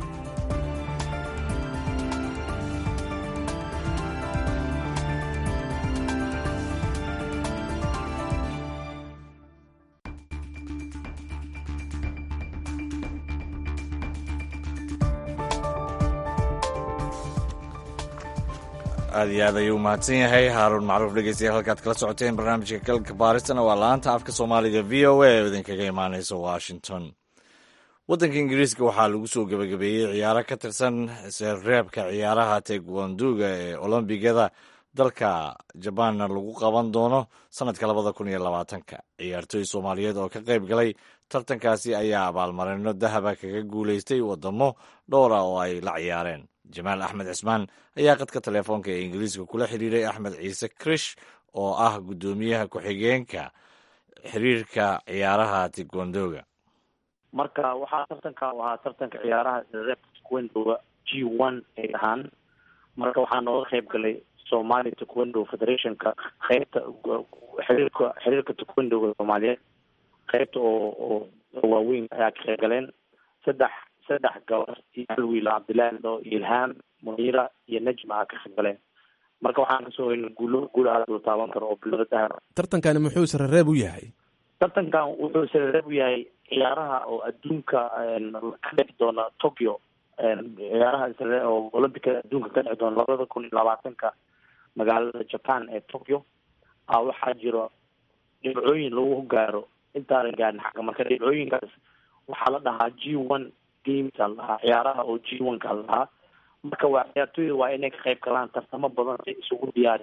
aad iyo aad ayuu mahadsan yahay haaruun macruuf dhegeystayaal halkaad kala socoteen barnaamijka galka baaristana waa laanta afka soomaaliga v o a oo idinkaga imaaneysa washington waddanka ingiriiska waxaa lagu soo gebagabeeyey ciyaaro ka tirsan reebka ciyaaraha taekwoonduga ee olombigada dalka jabaanna lagu qaban doono sanadka labada kun iyo labaatanka ciyaartooy soomaaliyeed oo ka qayb galay tartankaasi ayaa abaalmarino dahaba kaga guuleystay wadamo dhowr ah oo ay la ciyaareen jamaal axmed cismaan ayaa qadka telefoonka ee ingiriiska kula xiriiray axmed ciise krish oo ah guddoomiyaha ku-xigeenka xiriirka ciyaaraha taekwoondoga marka waxaa tartanka ahaa tartanka ciyaaraha reebka taekwoondoga g one ay ahaan marka waxaa nooga qayb galay somali taekwondo federationka qeybta xiriirka xiriirka taekwoondoga soomaaliyeed qeybta oo oo waaweyn ayaa ka qayb galeen saddex saddex gabar iyo hal wiil cabdillahi do iyo ilhaam muniira iyo najma aa ka qayb galeen marka waxaan kasoo hoynay guulo guul aad loo taaban karo oo bilada dahab tartankani muxuu sarareeb u yahay tartankan wuxuu sarareeb u yahay ciyaaraha oo adduunka ka dhici doona tokyo ciyaaraha oo olympica adduunka ka dhici doona labada kun iyo labaatanka magaalada japan ee tokyo a waxaa jiro dhibcooyin lagu gaaro intaanan gaarin xagga marka dhibcooyinkaas waxaa la dhahaa g one games a la dhahaa ciyaaraha oo g one ka la dhahaa marka waa ciyaartooyda waa inay ka qayb galaan tartamo badan si isugu diyaariyaan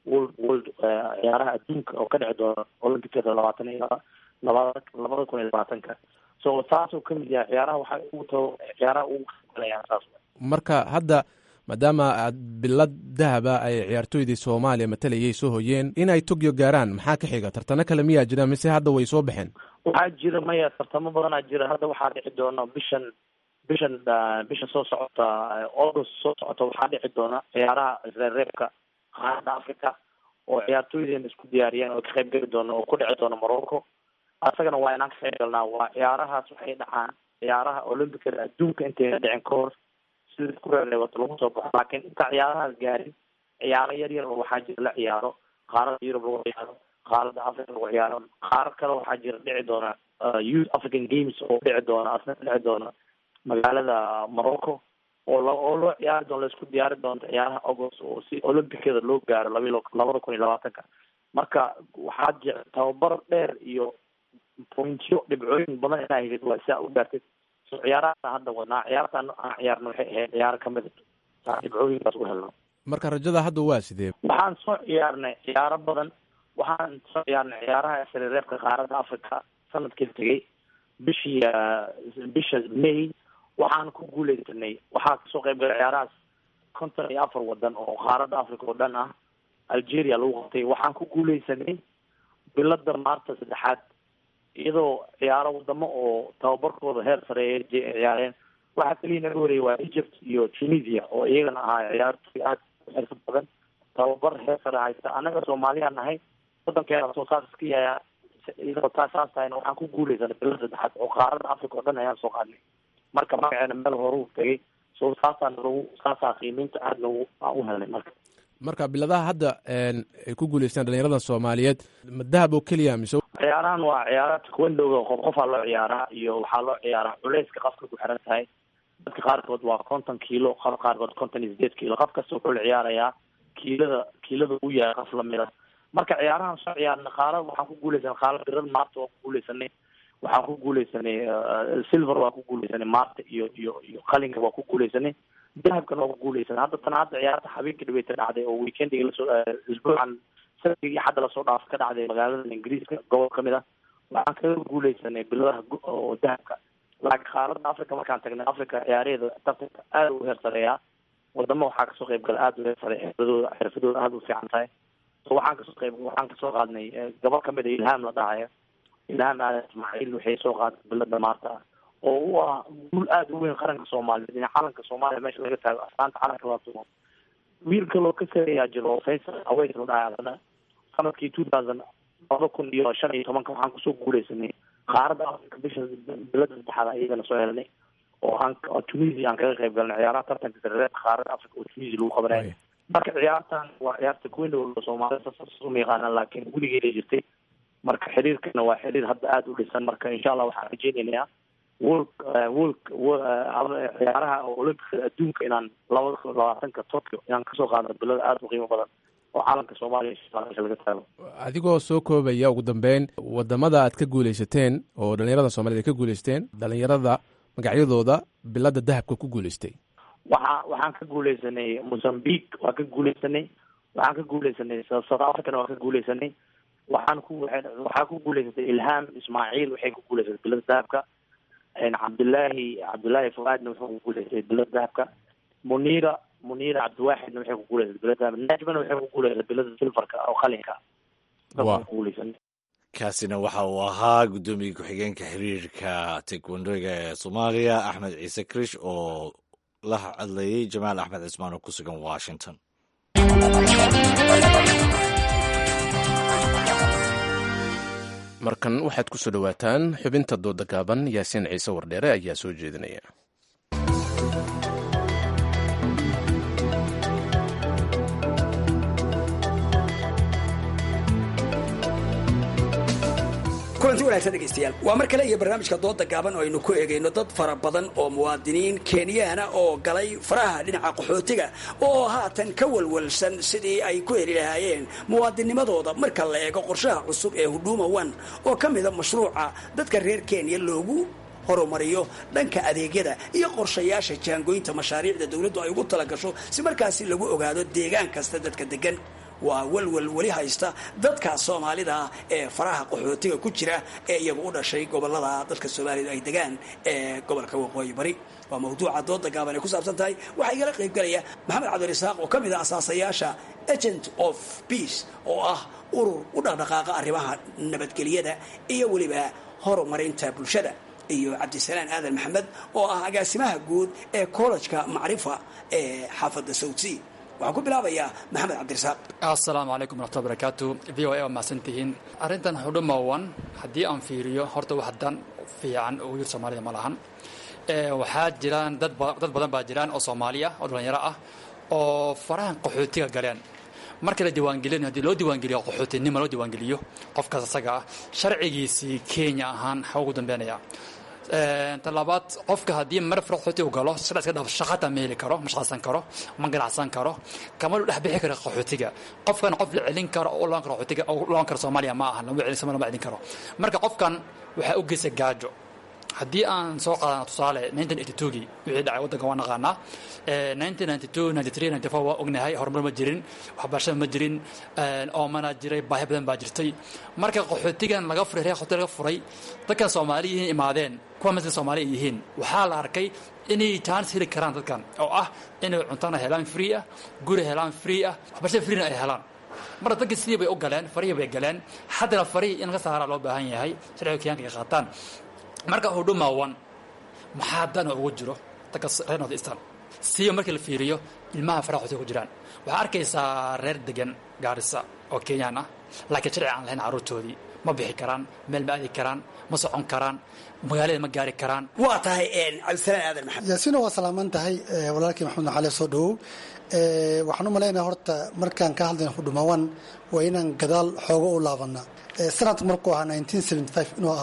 world world ciyaaraha adduunka oo ka dhici doona olympicada labaatan iyo labada labada kun iyo labaatanka so saasuu kamid yahay ciyaaraha waxay ugu tao ciyaaraha ugu qaybgalayaan saas marka hadda maadaama aad bilad dahaba ay ciyaartooydii soomaaliya matalayay soo hoyeen inay tokyo gaaraan maxaa ka xiga tartano kale miyaa jira mise hadda way soo baxeen waxaa jira maya tartamo badanaa jira hadda waxaa dhici doona bishan bishan bisha soo socota august soo socota waxaa dhici doona ciyaaraha reebka qaarada africa oo ciyaartooydeena isku diyaariyeen oo ka qayb geli doona oo ku dhici doona morocco asagana waa inaan ka qayb galnaa waa ciyaarahaas waxay dhacaan ciyaaraha olympicada adduunka intayna dhicin ka hor sida ku reereebato lagu soo baxo laakiin inta ciyaarahaas gaarin ciyaaro yar yar oo waxaa jira la ciyaaro qaarada yurub lagu ciyaaro qaarada africa lagu ciyaaro qaarar kale waxaa jira dhici doona youth african games oo dhici doona asna dhici doona magaalada morocco oo la oo loo ciyaari doono laisku diyaari doonto ciyaaraha august oo si olympicada loo gaaro labi labada kun iyo labaatanka marka waxaa jira tababar dheer iyo pointyo dhibcooyin badan inaa helid waa siaa u gaartid so ciyaarahaasa hadda wadnaa ciyaartaan aan ciyaarna waxay ahayd ciyaaro kamid saa dhibcooyinkaas u helno marka rajada hadda waa sidee waxaan soo ciyaarnay ciyaaro badan waxaan soo ciyaarnay ciyaaraha sarireebka qaaradda africa sanadkii tegay bishii bisha may waxaan ku guuleysanay waxaa kasoo qayb galay ciyaarahaas konton iyo afar wadan oo qaaradda africa oo dhan ah algeria lagu qabtay waxaan ku guuleysanay bilada maarta saddexaad iyadoo ciyaaro wadamo oo tababarkooda heer sareeya ciyaareen waxaa keliya naga horeeyay waa egypt iyo tunisia oo iyagana ahaa ciyaartoy aada u xirfad badan tababar heer sare haysta annaga soomaaliya nahay wadankeena soo saas iska yaaya iyadoo taa saas tahayna waxaan ku guuleysanay bila saddexaad oo qaarada africa oo dhan ayaan soo qaadnay marka magaceena meel horuu tegay so saasaan lagu saasaa qiimeynta aada nagu aan u helnay marka marka biladaha hadda ay ku guuleystaan dhalinyarada soomaaliyeed ma dahab oo keliya mise ciyaarahan waa ciyaaraha takwendowga qof qofaa loo ciyaaraa iyo waxaa loo ciyaaraa culeyska qafka ku xiran tahay dadka qaarkood waa konton kiilo qaf qaarkood konton iyo sideed kiilo qof kasta wuxuu la ciyaarayaa kiilada kiilada uu yahay qof lamida marka ciyaarahan soo ciyaarna qaarada waxaan ku guuleysanay qaarada birada maarta waan ku guuleysanay waxaan ku guuleysanay silver waan ku guuleysanay maarta iyo iyo iyo qalinka waan ku guuleysanay dahabkana waa ku guuleysanay hadda tan hadda ciyaarta habeenkii dhaweyta dhacday oo weekendiga lasoo isbuucan sanadkii xadda lasoo dhaaf ka dhacday magaalada ingiriiska gobol kamid ah waxaan kaga guuleysanay biladaha oo dahabka laakiin qaaradda africa markaan tagnay africa ciyaaraheeda tartanka aada u heer sareeyaa wadamo waxaa kasoo qayb gala aada u heer sareeya xirfadooda xirfadooda aada u fiican tahay so waxaan kasoo qayb waxaan kasoo qaadnay gabal kamid a ilhaam la dhahayo ilhaam aadan ismaaciil waxay soo qaaday bilada maarta ah oo u ah guul aada u weyn qaranka soomaaliyeed in calanka soomaaliya meesha laga taago astaanta calanka la tumo wiil kaloo ka sareeyaa jiro oo faysal aweys la dhahay adana sanadkii two thousand laba kun iyo shan iyo tobanka waxaan kusoo guuleysanay qaaradda africa bisha bilada saddexaad iyagana soo helnay oo aan tunisia aan kaga qayb galnay ciyaaraha tartanka sareereedka qaaradda africa oo tunisia lagu qabanaya marka ciyaartan waa ciyaarta kuwendhow soomaalida saas uma yaqaanaan laakiin weligeeda jirtay marka xiriirkana waa xiriir hadda aada u dhisan marka insha allah waxaan rajeynaynaa world world ciyaaraha olympicada adduunka inaan labada kun labaatanka tokyo inaan kasoo qaadno bilada aada u qiimo badan oo calanka soomaaliya meesha laga taago adigoo soo koobaya ugu dambeyn wadamada aad ka guuleysateen oo dhalinyarada soomaaliyed ay ka guuleysteen dhalinyarada magacyadooda bilada dahabka ku guuleystay waxa waxaan ka guuleysanay mozambique waan ka guuleysanay waxaan ka guuleysanay south africana waan ka guuleysanay waxaan ku waxaa ku guuleysatay ilhaam ismaaciil waxay ku guuleysatay bilada dahabka cabdillaahi cabdullaahi fuaadna wuxuu ku guuleystay bilada dahabka munira munira cabdiwaaxidna waxay ku guuleysatay bilada dahabka najmana waxay ku guuleysatay bilada silfarka oo qalinka guuleysanay kaasina waxa uu ahaa guddoomiye ku-xigeenka xiriirka taekwandoga ee soomaaliya axmed ciise krish oo la hadlayay jamaal axmed cismaan oo ku sugan washington markan waxaad ku soo dhowaataan xubinta dooda gaaban yaasiin ciise wardheere ayaa soo jeedinaya kulanti wanaagsan dhegaystayaal waa mar kale iyo barnaamijka dooda gaaban oo aynu ku eegayno dad fara badan oo muwaadiniin kenyaana oo galay faraha dhinaca qaxootiga oo haatan ka walwalsan sidii ay ku heli lahaayeen muwaadinimadooda marka la eego qorshaha cusub ee huduma one oo ka mida mashruuca dadka reer kenya loogu horumariyo dhanka adeegyada iyo qorshayaasha jaangoynta mashaariicda dowladdu ay ugu talagasho si markaasi lagu ogaado deegaan kasta dadka degan waa welwel weli haysta dadka soomaalida ee faraha qaxootiga ku jira ee iyagu u dhashay gobolada dadka soomaalida ay degaan ee gobolka waqooyi bari waa mawduuca dooda gaaban ay ku saabsan tahay waxaa igala qaybgalaya maxamed cabdirasaaq oo ka mid ah asaasayaasha agent of peace oo ah urur u dhaqdhaqaaqa arrimaha nabadgelyada iyo weliba horumarinta bulshada iyo cabdisalaan aadan maxamed oo ah agaasimaha guud ee kollejka macrifa ee xaafadda sawdsea waxaan ku bilaabayaa maxamed cabdirasaaq assalaamu calaykum waraxmatullahi barakaatu v o a waa mahadsantihiin arrintan xudhumawan haddii aan fiiriyo horta wax dan fiican ugu yir soomaalida ma lahan waxaa jiraan dad dad badan baa jiraan oo soomaaliya oo dhallinyaro ah oo farahan qaxootiga galeen marka la diiwaangelin haddii loo diiwaangeliyo qaxootinima loo diiwaangeliyo qofkaas isaga ah sharcigiisii kenya ahaan xaa ugu dambeynaya talabaad qofka haddii mar fara qaxooti u galo sida iska dhaaf shaqata ma heli karo ma shaqaysan karo ma ganacsan karo kama lu dhex bixi karo qaxootiga qofkan qof la celin karo oo loon karo qaxootiga oo loon karo soomaaliya ma aha lama celin sama lama celin karo marka qofkan waxaa u geysay gaajo haddii aan soo qaadana tusaale gii wixii dhacay waddanka waa naqaanaa waa ognahay horumar ma jirin waxbarashada ma jirin oomana jiray baahi badan baa jirtay marka qaxootigan laga furay reer qaxooti laga furay dadkan soomaaliyiin imaadeen kuwa masla soomaali ay yihiin waxaa la arkay inay chance heli karaan dadkan oo ah inay cuntana helaan free ah guri helaan free ah waxbarashada freena ay helaan marka dadkii sidii bay u galeen farihii bay galeen haddana farihii in laga saaraa loo baahan yahay sharciga kenyaanka ay qaataan marka hudhuma one maxaa dana ugu jiro dadka reer north eastern siiba markii la fiiriyo ilmaha faraha xotiga ku jiraan waxaa arkaysaa reer degan gaarisa oo kenyaan ah laakiin sharci aan lahayn carruurtoodii ma bixi karaan meel ma aadi karaan ma socon karaan magaalada ma gaari karaan waa tahay cabdisalaan aadan maxamed yaasiino waa salaaman tahay walaalkii maxamed naxaale soo dhowow waxaan u malaynaya horta markaan ka hadlayna hudhumawan waa inaan gadaal xoogo u laabana sanadka markuu ahaa inuu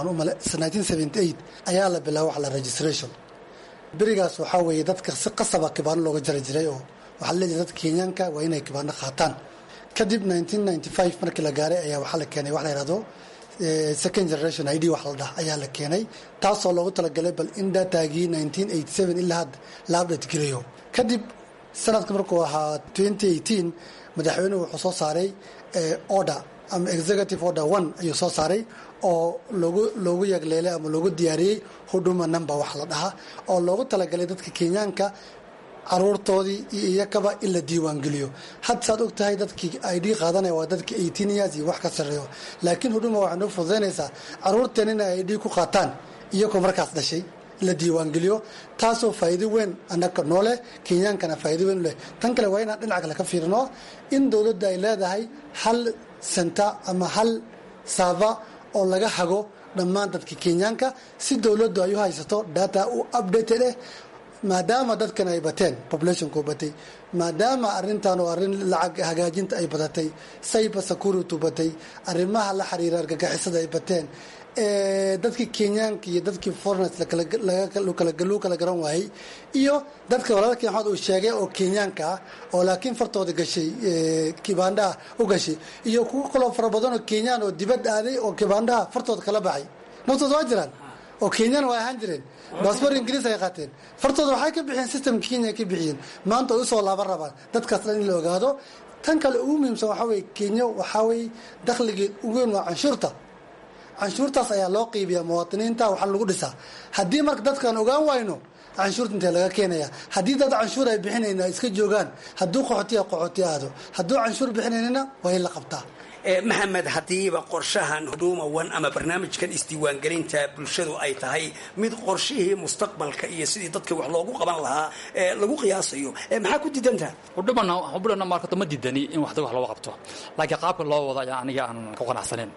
aan ayaa la bilaaba wax la registration berigaas waxaa weeye dadka si qasaba kibaano looga jari jiray oo waxaa la leeyahay dadka kenyaanka waa inay kibaano qaataan kadib markii la gaaray ayaa waxaa la keenay wax la yihahdo second generation id wax la dhah ayaa la keenay taasoo loogu talagalay bal in datagii ilaa hadda la update gelayo kadib sanadka markuu ahaa madaxweynuhu wuxuu soo saaray order ama executive order one ayuu soo saaray oo loogu loogu yagleelay ama loogu diyaariyey huduma number wax la dhahaa oo loogu talagalay dadka kenyaanka caruurtoodii iyo iyakaba in la diiwaangeliyo had saad og tahay dadkii id qaadanaya waa dadka eighteen years iyo wax ka sarreeyo laakiin huduma waxay noo fududaynaysaa caruurteen inay id ku qaataan iyagoo markaas dhashay la diiwaangeliyo taasoo faa'iido weyn annaga nooleh kenyaankana faa'iido weyn u leh tan kale waa inaan dhinaca kale ka fiirino in dowladda ay leedahay hal senta ama hal saava oo laga hago dhammaan dadka kenyaanka si dowladdu ay u haysato data u updated eh maadaama dadkan ay bateen populationku batay maadaama arintan oo arrin lacag hagaajinta ay badatay cyber security batay arrimaha la xiriira argagixisada ay bateen dadkii kenyaanka iyo dadkii foreigners lagu kala garan waayey iyo dadka walaalkii maxamed uu sheegay oo kenyaanka ah oo laakiin fartooda gashay kibaandhaha u gashay iyo kuwo kaloo fara badan oo kenyaan oo dibad aaday oo kibaandhaha fartooda kala baxay naftooda waa jiraan oo kenyaan waa ahaan jireen baasboor ingiriis ay qaateen fartooda waxay ka bixiyeen systemka kenya ka bixiyeen maanta ay usoo laaban rabaan dadkaas dhan in la ogaado tan kale ugu muhiimsan waxaa weye kenya waxaa weye dakhligeed ugu weyn waa canshuurta canshuurtaas ayaa loo qiibiyaa muwaadiniinta waxaa lagu dhisaa haddii marka dadkaan ogaan wayno canshuurta intee laga keenaya haddii dad canshuur ay bixinayna ay iska joogaan hadduu qaxootiya qaxooti aado hadduu canshuur bixinaynana waa in la qabtaa maxamed haddiiba qorshahan huduma one ama barnaamijkan isdiiwaangelinta bulshadu ay tahay mid qorshihii mustaqbalka iyo sidii dadka wax loogu qaban lahaa lagu qiyaasayo maxaa ku diidantaha hudhumana hubulana markato ma diidani in wax wax looga qabto laakiin qaabka loo wado ayaa aniga aan ku qanacsaneyn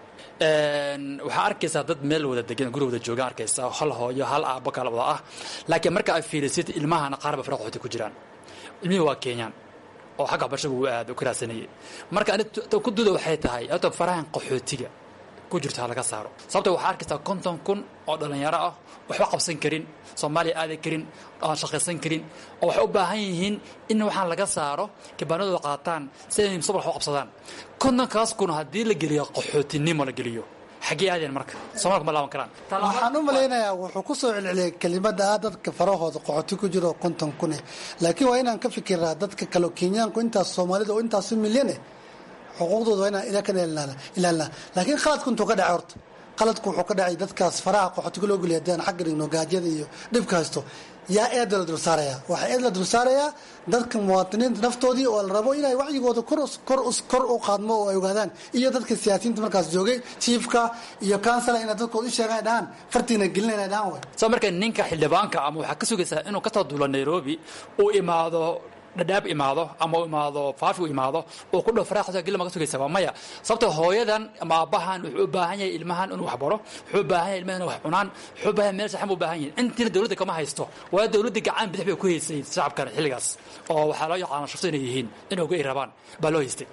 waxaa arkaysaa dad meel wada degan guri wada joogaan arkaysaa hal hooyo hal aabbo kala wada ah laakiin marka ay fiirisid ilmahana qaarba fara qaxooti ku jiraan ilmihii waa kenyaan oo xagga waxbarashada uu aad u karaasanayay marka ani ku duda waxay tahay horta farahan qaxootiga ku jirto ha laga saaro sababta waxaa arkaysaa konton kun oo dhallinyaro ah waxba qabsan karin soomaaliya aadan karin aan shaqaysan karin oo waxay u baahan yihiin in waxaan laga saaro kibaanadooda qaataan si ay mustaqbal wax u qabsadaan kontonkaas kun haddii la geliyo qaxootinimo la geliyo xaggee aadeen marka soomaalka ma laaban karaan waxaan u malaynayaa wuxuu ku soo celceliyay kelimada ah dadka farahooda qoxoti ku jiro konton kun eh laakiin waa inaan ka fikiraa dadka kale kenyaanku intaas soomaalida oo intaasu milyan eh xuquuqdooda waa inaan ilaa ka ilaalina laakiin khaladku intuu ka dhacay horta qaladku wuxuu ka dhacay dadkaas faraha qaxootiga loo geliya hadaan xagga dhigno gaajyada iyo dhibka haysto yaa eeda la dulsaaraya waxaa eed la dulsaarayaa dadka muwaadiniinta naftoodii oo la rabo inay wacyigooda kor u qaadmo oo ay ogaadaan iyo dadka siyaasiyiinta markaas joogay jiifka iyo kansala inay dadkooda u sheegaan ay dhahaan fartiina gelina inay dhahaan way soo marka ninka xildhibaanka ama waxaa ka sugaysaa inuu ka soo duulo nairobi uu imaado dhadhaab imaado ama u imaado faafi u imaado uu ku dhow faraaqsa geli ma ka sugaysa waa maya sababto hooyadan ama aabbahan wuxuu u baahan yahay ilmahan inuu wax baro wuxuu u baahan yahay ilmahan inuu wax cunaan wuxuu u baahan yahay meel saxan buu u baahan yahay intiina dowladda kama haysto waa dowladda gacan bidix bay ku haysay shacabkan xilligaas oo waxaa loo yaqaana shufto inay yihiin inay uga rabaan baa loo haystay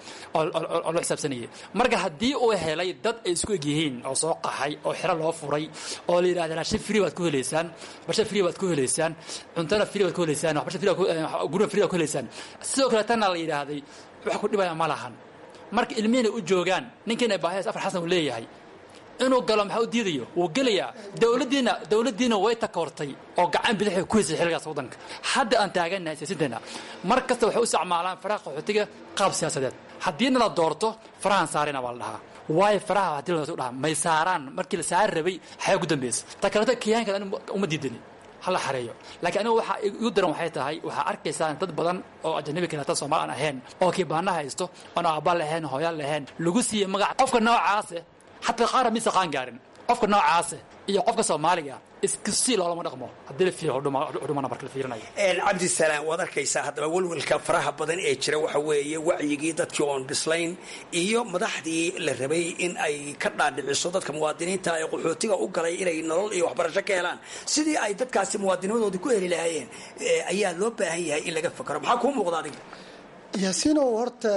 oo loo xisaabsanayay marka haddii uu helay dad ay isku eg yihiin oo soo qaxay oo xero loo furay oo la yidhahda raashin free baad ku helaysaan barsha free baad ku helaysaan cuntana free baad ku helaysaan waxbarasha free gurina free baad ku helaysaan sidoo kale tanna la yidhaahday wax ku dhibaya ma lahan marka ilmihiina u joogaan ninkiina baahiyas afar xasan uu leeyahay inuu galo maxaa u diidayo wuu gelayaa dowladdiina dowladdiina way takoortay oo gacan bidixay ku haysay xilligaas waddanka hadda aan taagannahay siyaasiinteenna mar kasta waxay u isticmaalaan faraha qaxootiga qaab siyaasadeed haddiina la doorto farahan saarina baa la dhahaa waayo faraha haddii la dhaha may saaraan markii la saari rabay xayaa ku dambaysa ta kaleeto kiyaanka uma diidani hala xareeyo laakiin anigu waxaa igu daran waxay tahay waxaa arkaysaa dad badan oo ajanabi kaleeta soomaali aan ahayn oo kiibaana haysto oon aabba lahayn hooyaan lahayn lagu siiyey magac qofka noocaase xataa qaara mise qaan gaarin qofka noocaase iyo qofka soomaaliga iskusi loolama dhaqmo haddii la fiiriyo hudhumana marka la fiirinayo cabdisalaam waad arkaysaa haddaba welwelka faraha badan ee jira waxa weeye wacyigii dadkii oon bislayn iyo madaxdii la rabay in ay ka dhaadhiciso dadka muwaadiniinta ee qaxootiga u galay inay nolol iyo waxbarasho ka helaan sidii ay dadkaasi muwaadinimadoodii ku heli lahaayeen ayaa loo baahan yahay in laga fakaro maxaa kuu muuqda adiga yaasiinow horta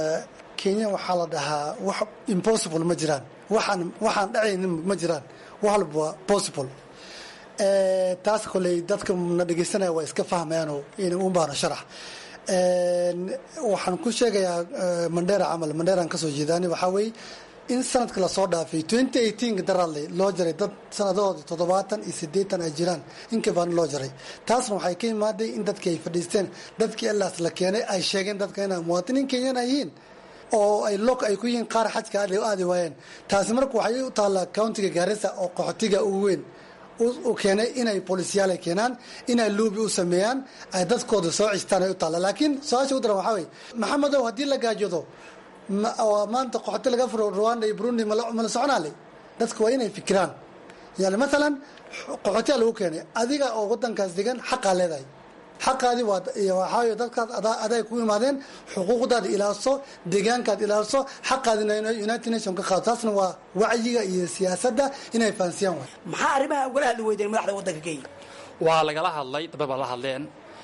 kenya waxaa la dhahaa wax impossible ma jiraan waxaan waxaan dhacaynin ma jiraan wax walba waa possible taas koley dadka na dhegeysanaya waa iska fahmayaanoo un baana sharax waxaan ku sheegayaa mandheera camal mandheeraan kasoo jeedaani waxaa weeye in sanadka lasoo dhaafay twenty eighteen daradle loo jaray dad sanadahooda toddobaatan iyo siddeetan ay jiraan inka baana loo jaray taasna waxay ka imaaday in dadkii ay fadhiisteen dadkii ilaas la keenay ay sheegeen dadka inay muwaadiniin kenyan ay yihiin oo ay log ay ku yihiin qaar xajka aadi waayeen taasi marka waxay u taallaa countiga gaarisa oo qaxootiga ugu weyn u keenay inay bolisyaal ay keenaan inay luubi u sameeyaan ay dadkooda soo cistaan ay u taalla laakiin su-aasha u daran waxaa weye maxamedow haddii la gaajoodo maanta qaxooti laga furo rwanda iyo burundi mala soconaale dadka waa inay fikiraan yani maalan qaxootiyaa lagu keenay adiga oo wadankaas degan xaqaa leedahay xaqaadii waxaawy dadkaas aday ku imaadeen xuquuqdaada ilaaliso deegaankaad ilaaliso xaqaadina united nation ka qaado taasna waa wacyiga iyo siyaasadda inay fahansiyaan waay maxaa arrimaha ugala hadli weydeen madaxda waddanka kenya waa lagala hadlay dabay baa la hadleen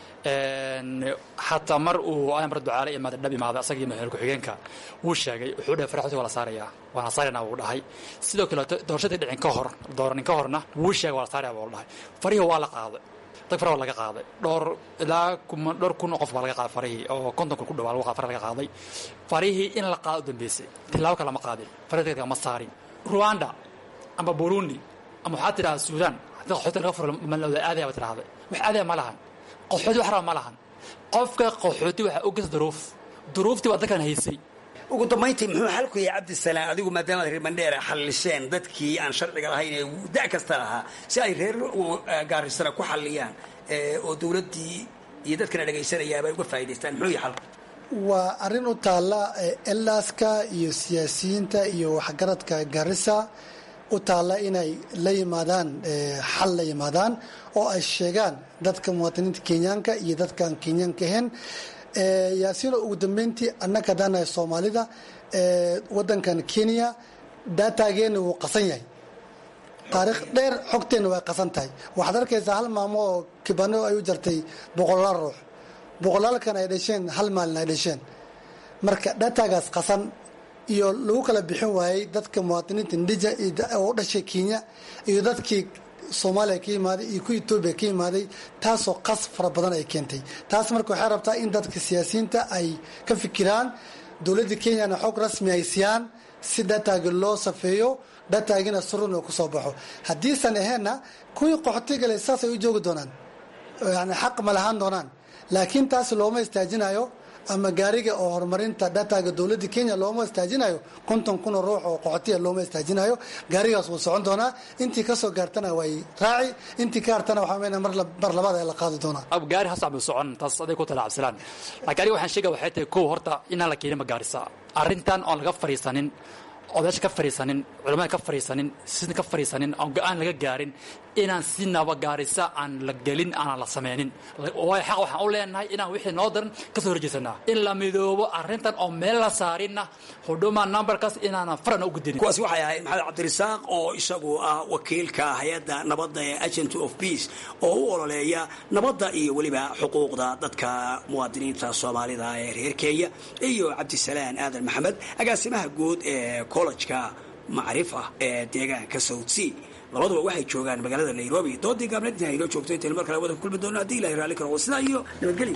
xataa mar uu amar ducaale imaada dhab imaada asagii madaxweyne ku-xigeenka wuu sheegay wuxuu dhahay faraxooti waa la saarayaa waana saarayna wuu dhahay sidoo kaleeto doorashadii dhicin ka hor dooranin ka horna wuu sheegay waa la saaraya buu dhahay farihii waa la qaaday dad fara waa laga qaaday dhowr ilaa kuma dhowr kun oo qof baa laga qaaday farihii oo konton kun ku dhawaa lagu fara laga qaaday farihii in la qaado u dambeysay tilaabo kale ma qaadin farihii ma saarin rwanda ama burundi ama waxaad tidhahda suudaan haddii qaxooti laga furo malawda aadaya ba tidhahday wax aadaya ma lahan qaxooti wax raba ma lahan qofka qaxooti waxaa u geysa duruuf duruuftii baa dalkan haysay ugu dambayntii muxuu xalku yahay cabdisalaam adigu maadaamaad reer mandheera xallisheen dadkii aan sharciga lahayn ee da' kasta lahaa si ay reer gaarisana ku xalliyaan oo dowladdii iyo dadkana dhegaysanayaaba ay uga faa'idaystaan muxuu yahay xalku waa arrin u taalla elaaska iyo siyaasiyiinta iyo waxgaradka garissa u taalla inay la yimaadaan xal la yimaadaan oo ay sheegaan dadka muwaadiniinta kenyaanka iyo dadkaan kenyaanka ahayn yaasiino ugu dambeyntii annaga haddaanahay soomaalida wadankan kenya daataageena wuu qasan yahay taariikh dheer xogteenna way qasan tahay waxaad arkaysaa hal maamo oo kibano ay u jartay boqolaal ruux boqolaalkan ay dhasheen hal maalin ay dhasheen marka daataagaas qasan iyo lagu kala bixin waayey dadka muwaadiniinta ndija oo u dhashay kenya iyo dadkii soomaaliya ka yimaaday iyo ku etoobiya ka yimaaday taasoo qas fara badan ay keentay taas marka waxay rabtaa in dadka siyaasiyiinta ay ka fikiraan dowladda kenyana xog rasmi ay siyaan si dataagi loo safeeyo dataagina surun oo kusoo baxo haddiisan aheenna kuwii qaxootigale saasay u joogi doonaan yani xaq ma lahaan doonaan laakiin taas looma istaajinayo ama gaariga oo horumarinta dataga dowladda kenya looma istaajinayo konton kun oo ruux oo qoxotiya looma istaajinayo gaarigaas wuu socon doonaa intii kasoo gaartana way raaci intii ka hartana waxaa mena mar labaad ee la qaadi doonaa ab gaari hasaac buu socon taas aday ku talaabsanaan laakiin aniga waxaan sheegaya waxay tahay kow horta inaan la keenin magaarisa arrintan oon laga fadhiisanin odayaasha ka fadhiisanin culamada ka fadhiisanin sida ka fadhiisanin oon go-aan laga gaarin inaan si nabagaarisa aan la gelin aanan la sameynin waayo xaq waxaan u leenahay inaan wixii noo daran ka soo horjeesanaa in la midoobo arrintan oo meel la saarinna hudhuma numberkaas inaanan farana u gudinin kuwaasi waxay ahayd maxamed cabdirasaaq oo isagu ah wakiilka hay-adda nabadda ee agent of peace oo u ololeeya nabadda iyo weliba xuquuqda dadka muwaadiniinta soomaalida ee reer kenya iyo cabdisalaan aadan maxamed agaasimaha guud ee collejka macrif ah ee deegaanka south sea labaduba waxay joogaan magaalada nairobi doodii gaabneed inta inoo joogto intaynu mar kale wada ku kulmi doono haddii ilahay raalli karo sidaa iyo nabadgelyo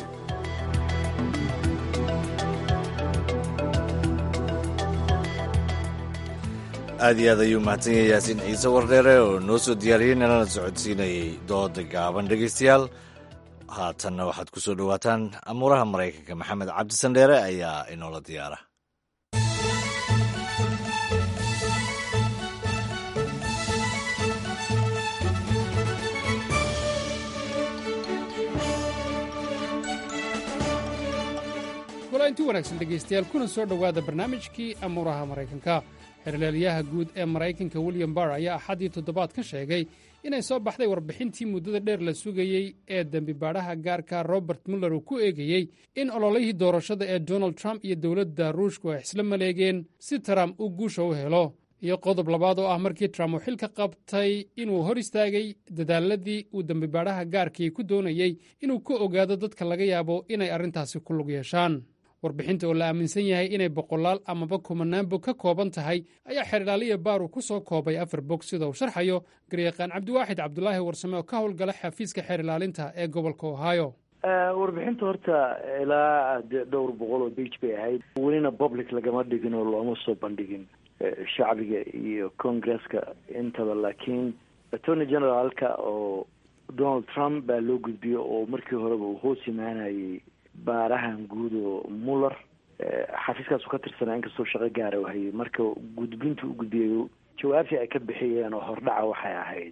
aad iyo aad ayuu mahadsan yahay yaasiin ciise wardheere oo noo soo diyaariyey nalana socodsiinayay dooda gaaban dhegaystayaal haatanna waxaad ku soo dhowaataan amuuraha maraykanka maxamed cabdisandheere ayaa inoola diyaara inti wanaagsan dhegaystayaal kuna soo dhowaada barnaamijkii amuuraha maraykanka xerleelyaha guud ee maraykanka william barr ayaa axaddii toddobaad ka sheegay inay soo baxday warbixintii muddada dheer la sugayey ee dembibaadhaha gaarka robert muller uu ku eegayey in ololihii doorashada ee donald trump iyo dowladda ruushku ay isla maleegeen si trump uu guusha u helo iyo qodob labaad oo ah markii trump uu xilka qabtay inuu hor istaagay dadaaladii uu dembibaadhaha gaarkii ku doonayey inuu ka ogaado dadka laga yaabo inay arrintaasi ku lug yeeshaan warbixinta oo la aaminsan yahay inay boqolaal amaba kumanaan bog ka kooban tahay ayaa xeerlaaliya baaru ku soo koobay afar bog sida uu sharxayo garyaqaan cabdiwaaxid cabdulaahi warsame oo ka howlgala xafiiska xeer ilaalinta ee gobolka ohio warbixinta horta ilaa dhowr boqol oo bage bay ahayd welina public lagama dhigin oo looma soo bandhigin shacbiga iyo congresska intaba laakiin attorney generaalka oo donald trump baa loo gudbiyey oo markii horeba uu hoos imaanayay baarahan guud oo muller xafiiskaasu ka tirsanaa inkastoo shaqo gaara u hayay marka gudbintu u gudbiyey jawaabtii ay ka bixiyeen oo hordhaca waxay ahayd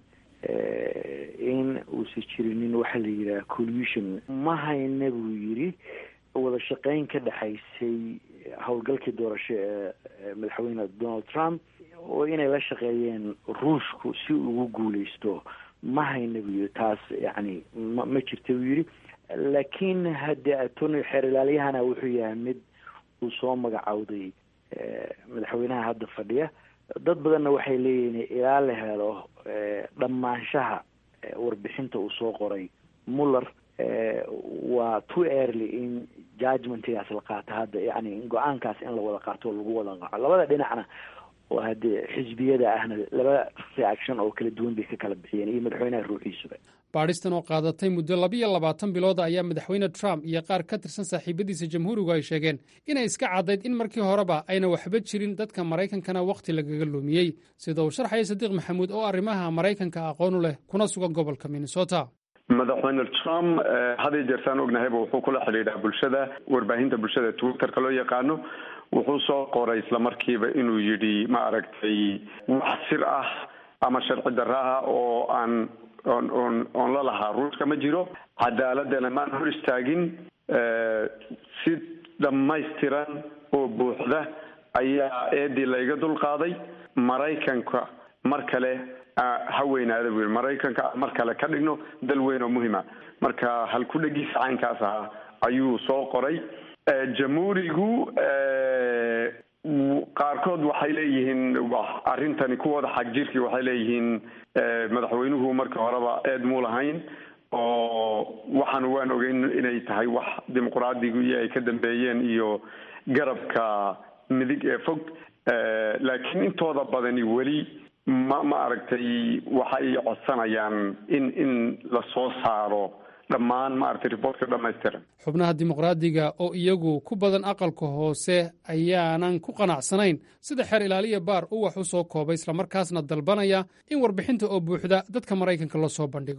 in uusan jirinin waxa la yidhaha collusion ma hayna buu yidhi wada shaqeyn ka dhexaysay howlgalkii doorasho ee madaxweyne donald trump oo inay la shaqeeyeen ruushku si ugu guuleysto ma hayna buu yidhi taas yacni ma ma jirta buu yidhi laakiin haddee attorney xeer ilaaliyahana wuxuu yahay mid uu soo magacowday madaxweynaha hadda fadhiya dad badanna waxay leeyihiin ilaa la helo dhammaanshaha warbixinta uu soo qoray muller waa too early in judgmentigaas la qaato hadda yacni go-aankaas in la wada qaato oo lagu wada qaco labada dhinacna oo haddee xisbiyada ahna laba reaction oo kala duwan bay ka kala bixiyeen iyo madaxweynaha ruuxiisuba baadhistan oo qaadatay muddo labiyo labaatan bilooda ayaa madaxweyne trump iyo qaar ka tirsan saaxiibadiisa jamhuurigu ay sheegeen inay iska caddayd in markii horeba ayna waxba jirin dadka maraykankana wakhti lagaga luumiyey sida uu sharxaya sadiiq maxamuud oo arrimaha maraykanka aqoonu leh kuna sugan gobolka minnesota madaxweyne trump haday jeertaan ognahayba wuxuu kula xidhiidhaa bulshada warbaahinta bulshada twitterka loo yaqaano wuxuu soo qoray islamarkiiba inuu yidhi ma aragtay wax sir ah ama sharci darro ah oo aan on on oon la lahaa ruushka ma jiro cadaaladana maan hor istaagin si dhammaystiran oo buuxda ayaa eedii layga dul qaaday maraykanka mar kale ha weynaada bu yidhi maraykanka mar kale ka dhigno dal weyn oo muhima marka halku-dhegiisa caynkaas ahaa ayuu soo qoray jamhuurigu qaarkood waxay leeyihiin arrintani kuwooda xag jirkii waxay leeyihiin madaxweynuhu marka horeba eed muu lahayn oo waxaan waan ogeyn inay tahay wax dimuqraadigu ay ka dambeeyeen iyo garabka midig ee fog laakiin intooda badani weli ma ma aragtay waxay codsanayaan in in la soo saaro dhammaan maaragtay riboortka dhamaystiran xubnaha dimuqraadiga oo iyagu ku badan aqalka hoose ayaanan ku qanacsanayn sida xeer ilaaliya baar uu wax u soo koobay islamarkaasna dalbanaya in warbixinta oo buuxda dadka maraykanka la soo bandhigo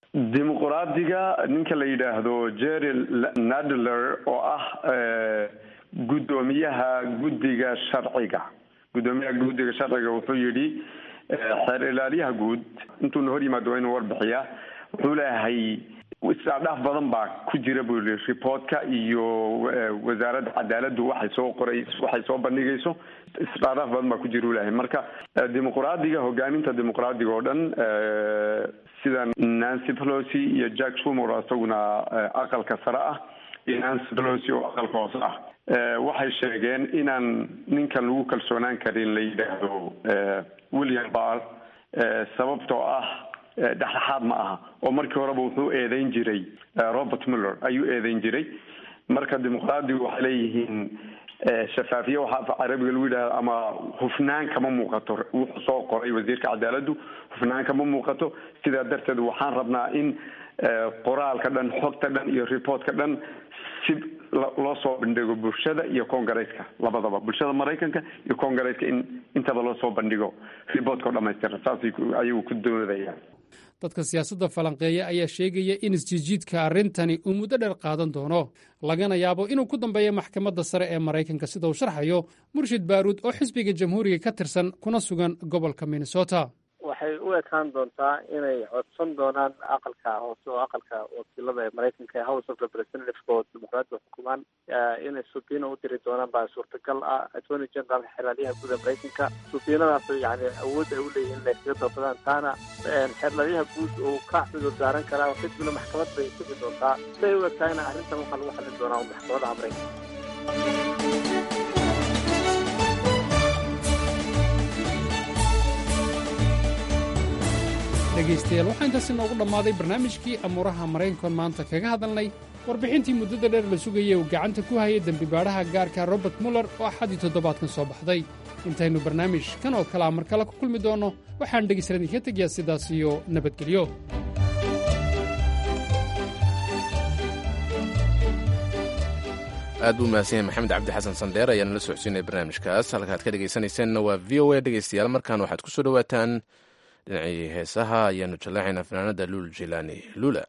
dimuqraadiga ninka la yidhaahdo jerry nadler oo ah guddoomiyaha guddiga sharciga guddoomiyaha guddiga sharciga wuxuu yidhi xeer ilaaliyaha guud intuuna hor yimaado waa inuu warbixiyaa wuxuu leeyahay isdhaaf badan baa ku jira buu yii reportka iyo wasaaradda cadaaladdu waxay soo qoray waxay soo bandhigayso isdhaadhaaf badan baa ku jira u leeyahay marka dimuqraadiga hogaaminta dimuqraadiga oo dhan sida nancy pelosi iyo jack shumer oo isaguna aqalka sare ah iyo nancy pelosi oo aqalka hoose ah waxay sheegeen inaan ninkan lagu kalsoonaan karin la yidhaahdo william barr sababtoo ah dhexdhexaad ma aha oo markii horeba wuxuu eedeyn jiray robert muller ayuu eedeyn jiray marka dimuqraadigu waxay leeyihiin shafaafiye waxaa af carabiga lagu yidhahdo ama hufnaan kama muuqato wuxuu soo qoray wasiirka cadaaladdu hufnaan kama muuqato sidaa darteed waxaan rabnaa in qoraalka dhan xogta dhan iyo reportka dhan si loo soo bandhigo bulshada iyo congaresska labadaba bulshada maraykanka iyo congaresska in intaba loo soo bandhigo reportka oo dhamaystira saas ayagu ku doodayaan dadka siyaasadda falanqeeya ayaa sheegaya in isjiidjiidka arrintani uu muddo dheer qaadan doono lagana yaabo inuu ku dambeeyo maxkamadda sare ee maraykanka sida uu sharxayo murshid baaruud oo xisbiga jamhuuriga ka tirsan kuna sugan gobolka minnesota waxay u ekaan doontaa inay codsan doonaan aqalka hoose oo aqalka wakiilada ee maraykanka ee house of representative oo dimuqraadiga xukumaan inay subiina u diri doonaan baa suurtagal ah attorney general xeerlaaliyaha guud ee maraykanka subiinadaas yani awood ay uleeyihin inay kaga dalbadaan taana xeerlaaliyaha guud uu ka cudur daaran karaa kadibna maxkamad bay sugi doontaa siday u egtahayna arrintan waxaa lagu xallin doonaa maxkamadaha maraykanka dhegaystayaal waxaa intaasi noogu dhammaaday barnaamijkii amuuraha maraykankoon maanta kaga hadalnay warbixintii muddada dheer la sugayay uu gacanta ku hayay dembibaadhaha gaarka robert muller oo axadii toddobaadkan soo baxday intaynu barnaamij kan oo kalea mar kale ku kulmi doonno waxaan dhegaystayaal idinka tegayaa sidaas iyo nabadgelyo aad buu mahadsan yahay maxamed cabdi xasan sandheer ayaana la socodsiinaya barnaamijkaas halkaad ka dhegaysanaysaanna waa v o a dhegaystayaal markaan waxaad ku soo dhowaataan dhinacii heesaha ayaanu jallaacaynaa fanaanada luul jilaani lula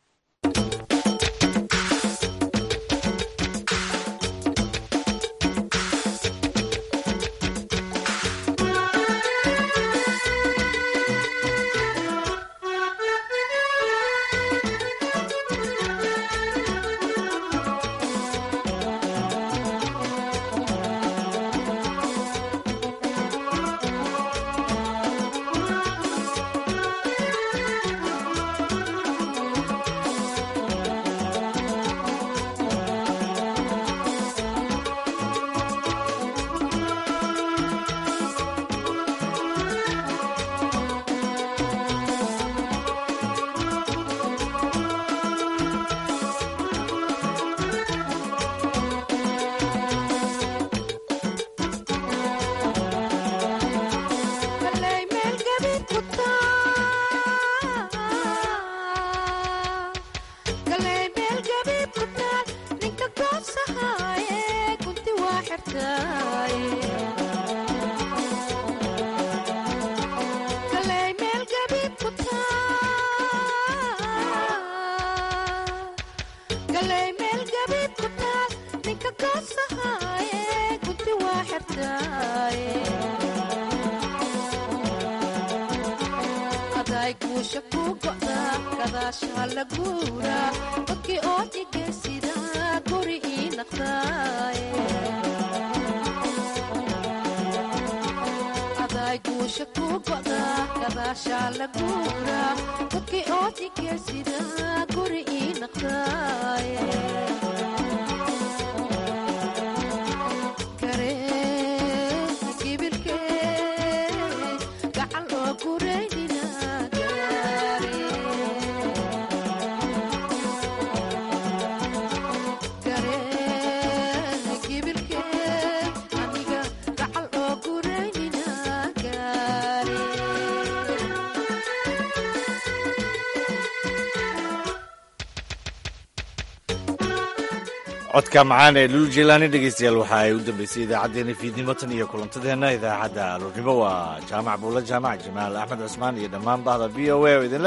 codka macaan ee lulu jelani dhegeystayaal waxa ay u dambeysay idaacaddeenna fiidnimo tan iyo kulantadeenna idaacadda aluurnimo waa jaamac buulla jaamac jamaal axmed cusmaan iyo dhammaan bahda v o a oo idinleh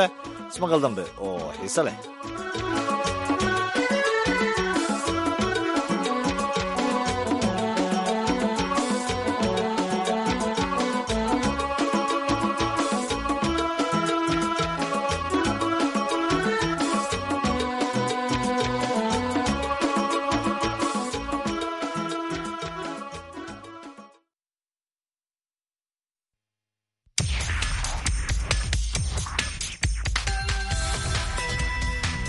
ismaqal dambe oo xiise leh